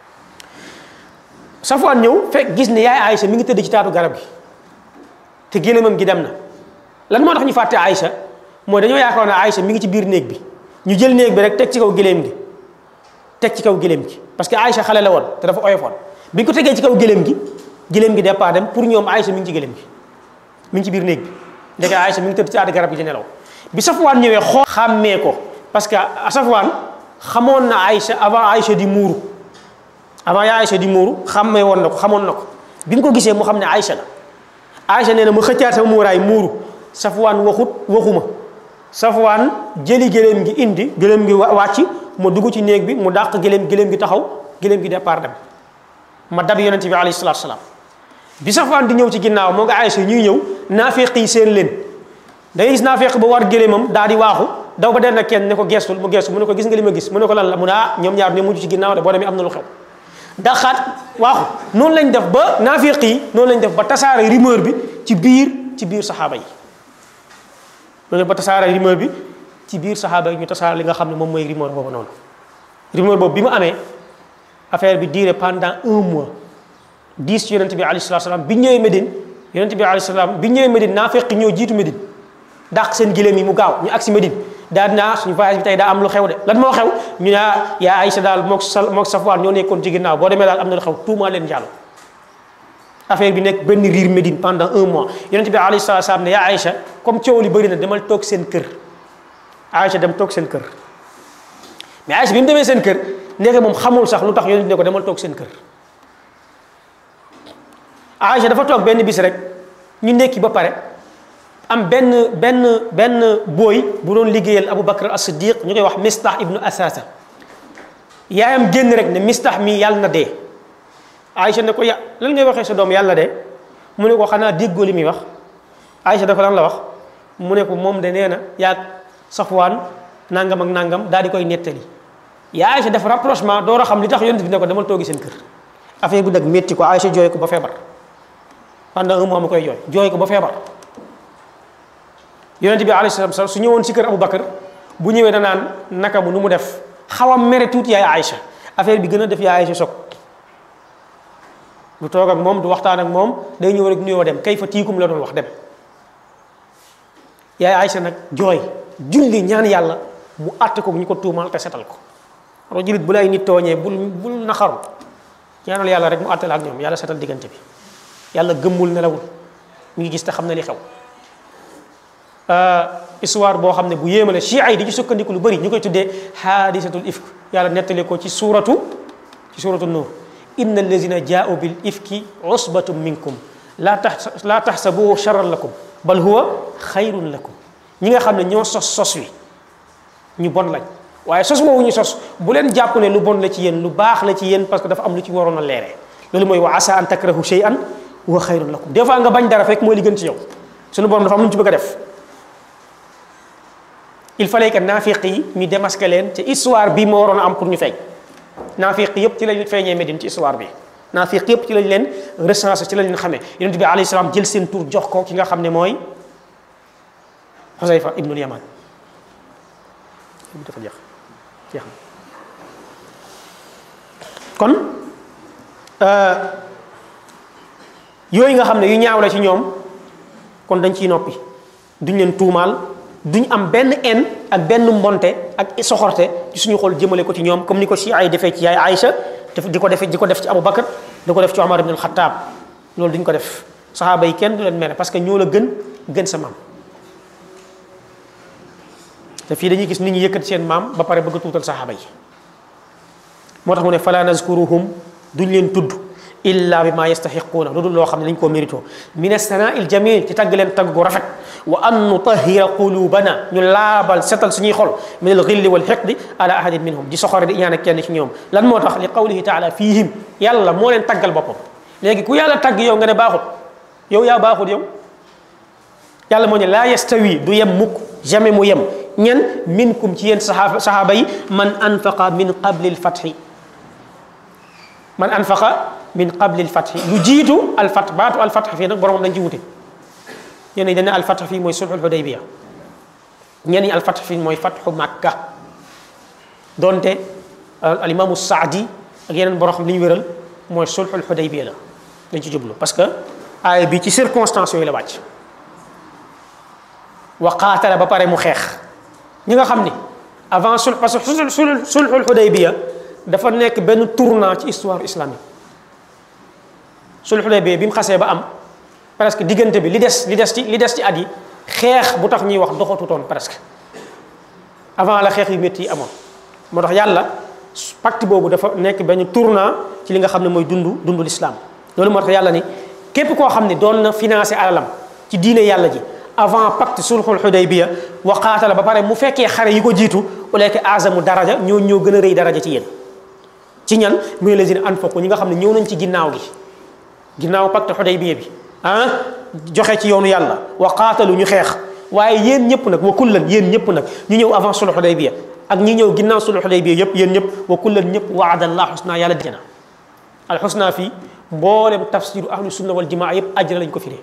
Safwan ñëw fekk gis ne yaay Aïcha mi ngi tëdd ci taatu garab gi te gélémam gi dem na lan moo tax ñu fàtte Aïcha mooy dañoo yaakaar ne Aïcha mi ngi ci biir néeg bi ñu jël néeg bi rek teg ci kaw géléem gi teg ci kaw géléem gi parce que Aïcha xale la woon te dafa oyofoon bi ñu ko tegee ci kaw géléem gi géléem gi départ dem pour ñoom Aïcha mi ngi ci géléem gi mi ngi ci biir néeg bi ndeke Aïcha mi ngi tëdd ci taatu garab gi di nelaw bi Safwan ñëwee xool xàmmee ko parce que Safwan xamoon na Aïcha avant Aïcha di muuru avant yaa Aïcha di muuru xàmmee woon na ko xamoon na ko bi mu ko gisee mu xam ne Aïcha la Aïcha nee na mu xëccaat sama muuraay muuru Safwan waxut waxuma Safwan jëli gëléem gi indi gëléem gi wàcc ma dugg ci néeg bi mu dàq gëléem gëléem gi taxaw gëléem gi départ dem ma dab yonent bi alayhi salaatu salaam bi Safwan di ñëw ci ginnaaw moo nga Aïcha ñuy ñëw naafeq yi seen leen da ngay gis naafeq ba war gëléemam daal di waaxu daw ba den na kenn ne ko geestul mu geestu mu ne ko gis nga li ma gis mu ne ko lan la mu ne ah ñoom ñaar ñoo mujj ci ginnaaw de boo demee am na lu xew daxaat waaxu noonu lañ def ba naafeq yi noonu lañ def ba tasaare rumeur bi ci biir ci biir saxaaba yi loolu ba tasaare rumeur bi ci biir saxaaba yi ñu tasaare li nga xam ne moom mooy rumeur boobu noonu rumeur boobu bi mu amee affaire bi duré pendant un mois dix ci yonente bi alayhi salatu salaam bi ñëwee Médine yonente bi alayhi salaam bi ñëwee Médine naa fekk ñëw jiitu Médine dàq seen giléem yi mu gaaw ñu agsi Médine daal dinaa suñu voyage bi tey daa am lu xew de lan moo xew ñu naa yaa Aïcha daal mook sa mook Safwaan ñoo nekkoon ci ginnaaw boo demee daal am na lu xew tuumaa leen jàll affaire bi nekk benn riir Médine pendant un mois yonente bi alayhi salatu salaam ne yaa Aïcha comme coow li bëri na demal toog seen kër Aïcha dem toog seen kër mais Aïcha bi mu demee seen kër nekk moom xamul sax lu tax yonente ne ko demal toog seen kër Aïcha dafa toog benn bis rek ñu nekki ba pare am benn benn benn booy bu doon liggéeyal Abu Bakr as-Siddiq ñu koy wax Mistah ibnu Asasa yaayam génn rek ne Mistah mi yàlla na dee Aïcha ne ko ya lan ngay waxee sa doom yàlla de mu ne ko xanaa déggoo li muy wax Aïcha da ko lan la wax mu ne ko moom de nee na yaag Safwaan nangam ak nangam daal di koy nettali yaa Aïcha def rapprochement door a xam li tax yonent bi ne ko demal toogi seen kër affaire bi nag métti ko Aïcha jooy ko ba feebar pendant un mois mu koy jooy jooy ko ba feebar yonente bi alayhi salaam su ñëwoon si kër Abu Bakar bu ñëwee danaan naka mu nu mu def xaw a mere tuuti yaay Aïcha affaire bi gën a def yaay Aïcha soog du toog ak moom du waxtaan ak moom day ñëw rek nuyoo dem kay fa tiikum la doon wax dem yaay Aïcha nag jooy julli ñaan yàlla mu àtte ko ñu ko tuumaal te setal ko ro julit bu lay nit tooñee bul bul naxaru ñaanal yàlla rek mu àtte la ak ñoom yàlla setal diggante bi yàlla gëmmul nelawul mu ngi gis te xam na li xew histoire boo xam ne bu yéemale chia yi di ci sukkandiku lu bëri ñu koy tuddee haadisatul ifk yàlla nettali ko ci suuratu ci suuratu nuur inna allazina jaau bil ifki usbatum minkum laa tax laa taxsabuhu charran lakum bal huwa xayrun lakum ñi nga xam ne ñoo sos sos wi ñu bon lañ waaye sos woowu ñu sos bu leen jàpp ne lu bon la ci yéen lu baax la ci yéen parce que dafa am lu ci waroon a leeree loolu mooy wa asa an takrahu shay'an wa xayrun lakum des fois nga bañ dara fekk mooy li gën ci yow suñu borom dafa am lu ñu ci bëgg a def il fallait que naafiq yi ñu démasqué leen ci histoire bi moo waroon a am pour ñu feeñ naafiq yëpp ci lañ feeñee Médine ci histoire bi naafiq yëpp ci lañ leen recensé ci lañ leen xamee yonent bi alayhi salaam jël seen tur jox ko ki nga xam ne mooy Xusayfa ibnul Yaman dafa jeex jeex na kon yooyu nga xam ne yu ñaaw la ci ñoom kon dañ ciy noppi duñ leen tuumaal duñ am benn en ak benn mbonte ak soxorte ci suñu xol jëmale ko ci ñoom comme ni ko si ay defee ci yaay Aïcha def di ko defee di ko def ci Abu Bakar di ko def ci Omar ibn al-Khattab loolu duñ ko def saxaaba yi kenn du leen mere parce que ñoo la gën gën sa maam te fii dañuy gis nit ñi yëkkati seen maam ba pare bëgg a tuutal saxaaba yi moo tax mu ne fala nazkuruhum duñ leen tudd illa bi ma yastaxiquuna lu dul loo xam ne dañ koo mérito min assanaa il jamil ci tagg leen tagg gu rafet wa an nutahira qulubana ñu laabal setal suñuy xol min al xilli wal xiqdi ala ahadin minhum di soxore di ñaan ak kenn ci ñoom lan moo tax li qawlihi taala fihim yàlla moo leen taggal boppam léegi ku yàlla tagg yow nga ne baaxut yow yaa baaxut yow yàlla moo ne laa yastawi du yem mukk jamais mu yem ñen minkum ci yéen saxaaba saxaaba yi man anfaqa min qabli lfatxi man anfaqa min qabli lfatxi lu jiitu alfat baatu alfatx fii nag boromam dañ ci wute ñenn ñi dañ ne alfatx fii mooy sulxul xudaybiya ñenn ñi alfatx fii mooy fatxu makka donte alimaamu saadi ak yeneen borom xam li ñu wéral mooy sulxul xudaybiya la dañ ci jublu parce que aaya bi ci circonstance yooyu la wàcc wa qaatala ba pare mu xeex ñi nga xam ni avant sul parce que sul sul sulxul xudaybiya dafa nekk benn tournant ci histoire islamique sulxul xudaybiya bi mu xasee ba am presque diggante bi li des li des ci li des ci at yi xeex bu tax ñuy wax doxatutoon presque avant la xeex yu métti yi amoon moo tax yàlla pacte boobu dafa nekk benn tournant ci li nga xam ne mooy dundu dundu l'islam loolu moo tax yàlla ni képp koo xam ne doon na financé alalam ci diine yàlla ji avant pacte sulxul xudaybiya wa qaatala ba pare mu fekkee xare yi ko jiitu ulayka azamu daraja ñoo ñoo gën a rëy daraja ci yéen ci ñan muy lazina anfaqu ñi nga xam ne ñëw nañ ci ginnaaw gi ginnaaw pacte xudaybiya bi ah joxe ci yoonu yàlla wa qaatalu ñu xeex waaye yéen ñëpp nag wa kullan yéen ñëpp nag ñu ñëw avant sulxul xudaybiya ak ñi ñëw ginnaaw sulxul xudaybiya yëpp yéen ñëpp wa kullan ñëpp waada allah xusna yàlla dijana al xusna fii mboolem tafsiru ahlu sunna wal jamaa yëpp ajjana lañ ko firee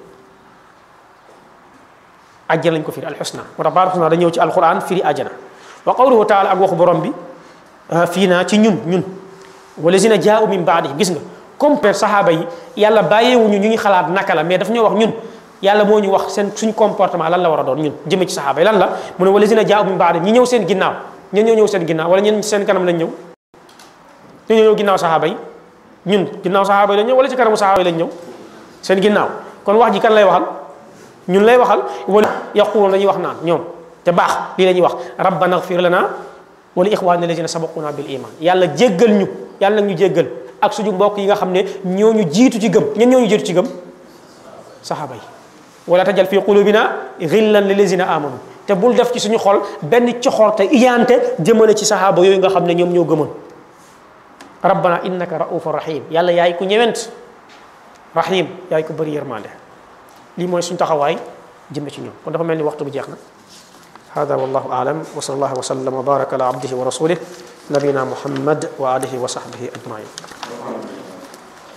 ajjana lañ ko firi alxusna moo tax baal xusna da ñëw ci alquran firi ajjana wa qawluhu taala ak waxu borom bi fii naa ci ñun ñun walazina jaau min baadi gis nga comme per saxaaba yi yàlla bàyyeewuñu ñu ngi xalaat naka la mais daf ñoo wax ñun yàlla moo ñu wax seen suñ comportement lan la war a doon ñun jëme ci saxaaba yi lan la mu ne walazina jaau min baadi ñi ñëw seen ginnaaw ñen ñoo ñëw seen ginnaaw wala ñen seen kanam lañ ñëw ñoo ñëw ginnaaw saxaaba yi ñun ginnaaw saxaaba yi lañ ñëw wala ci kanamu saxaaba yi lañ ñëw seen ginnaaw kon wax ji kan lay waxal ñun lay waxal wala yaqulun dañuy wax naan ñoom te baax lii la ñuy wax rabbana ighfir lana wala ixwanina alladina sabaquna bil iman yàlla jéggal ñu yàlla nag ñu jéggal ak suñu mbokk yi nga xam ne ñoo ñu jiitu ci gëm ñen ñoo ñu jiitu ci gëm saxaaba yi wala tajal fi qulubina ghillan lilladina amanu te bul def ci suñu xol benn coxorte iyaante jëmale ci saxaaba yooyu nga xam ne ñoom ñoo gëmoon rabbana innaka raufur rahim yàlla yaay ku ñëwent rahim yaay ku bëri yërmande lii mooy suñu taxawaay jëme ci ñoom kon dafa mel ni waxtu bi jeex na hada wallahu aalam wa sallallahu wa sallam wa baraka ala abdihi wa rasulih nabina muhammad wa alihi wa sahbihi ajmain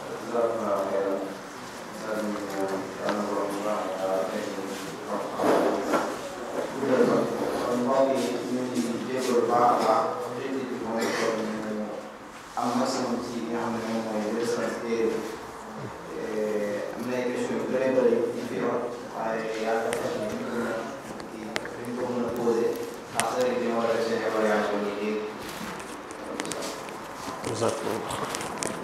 jazakumullah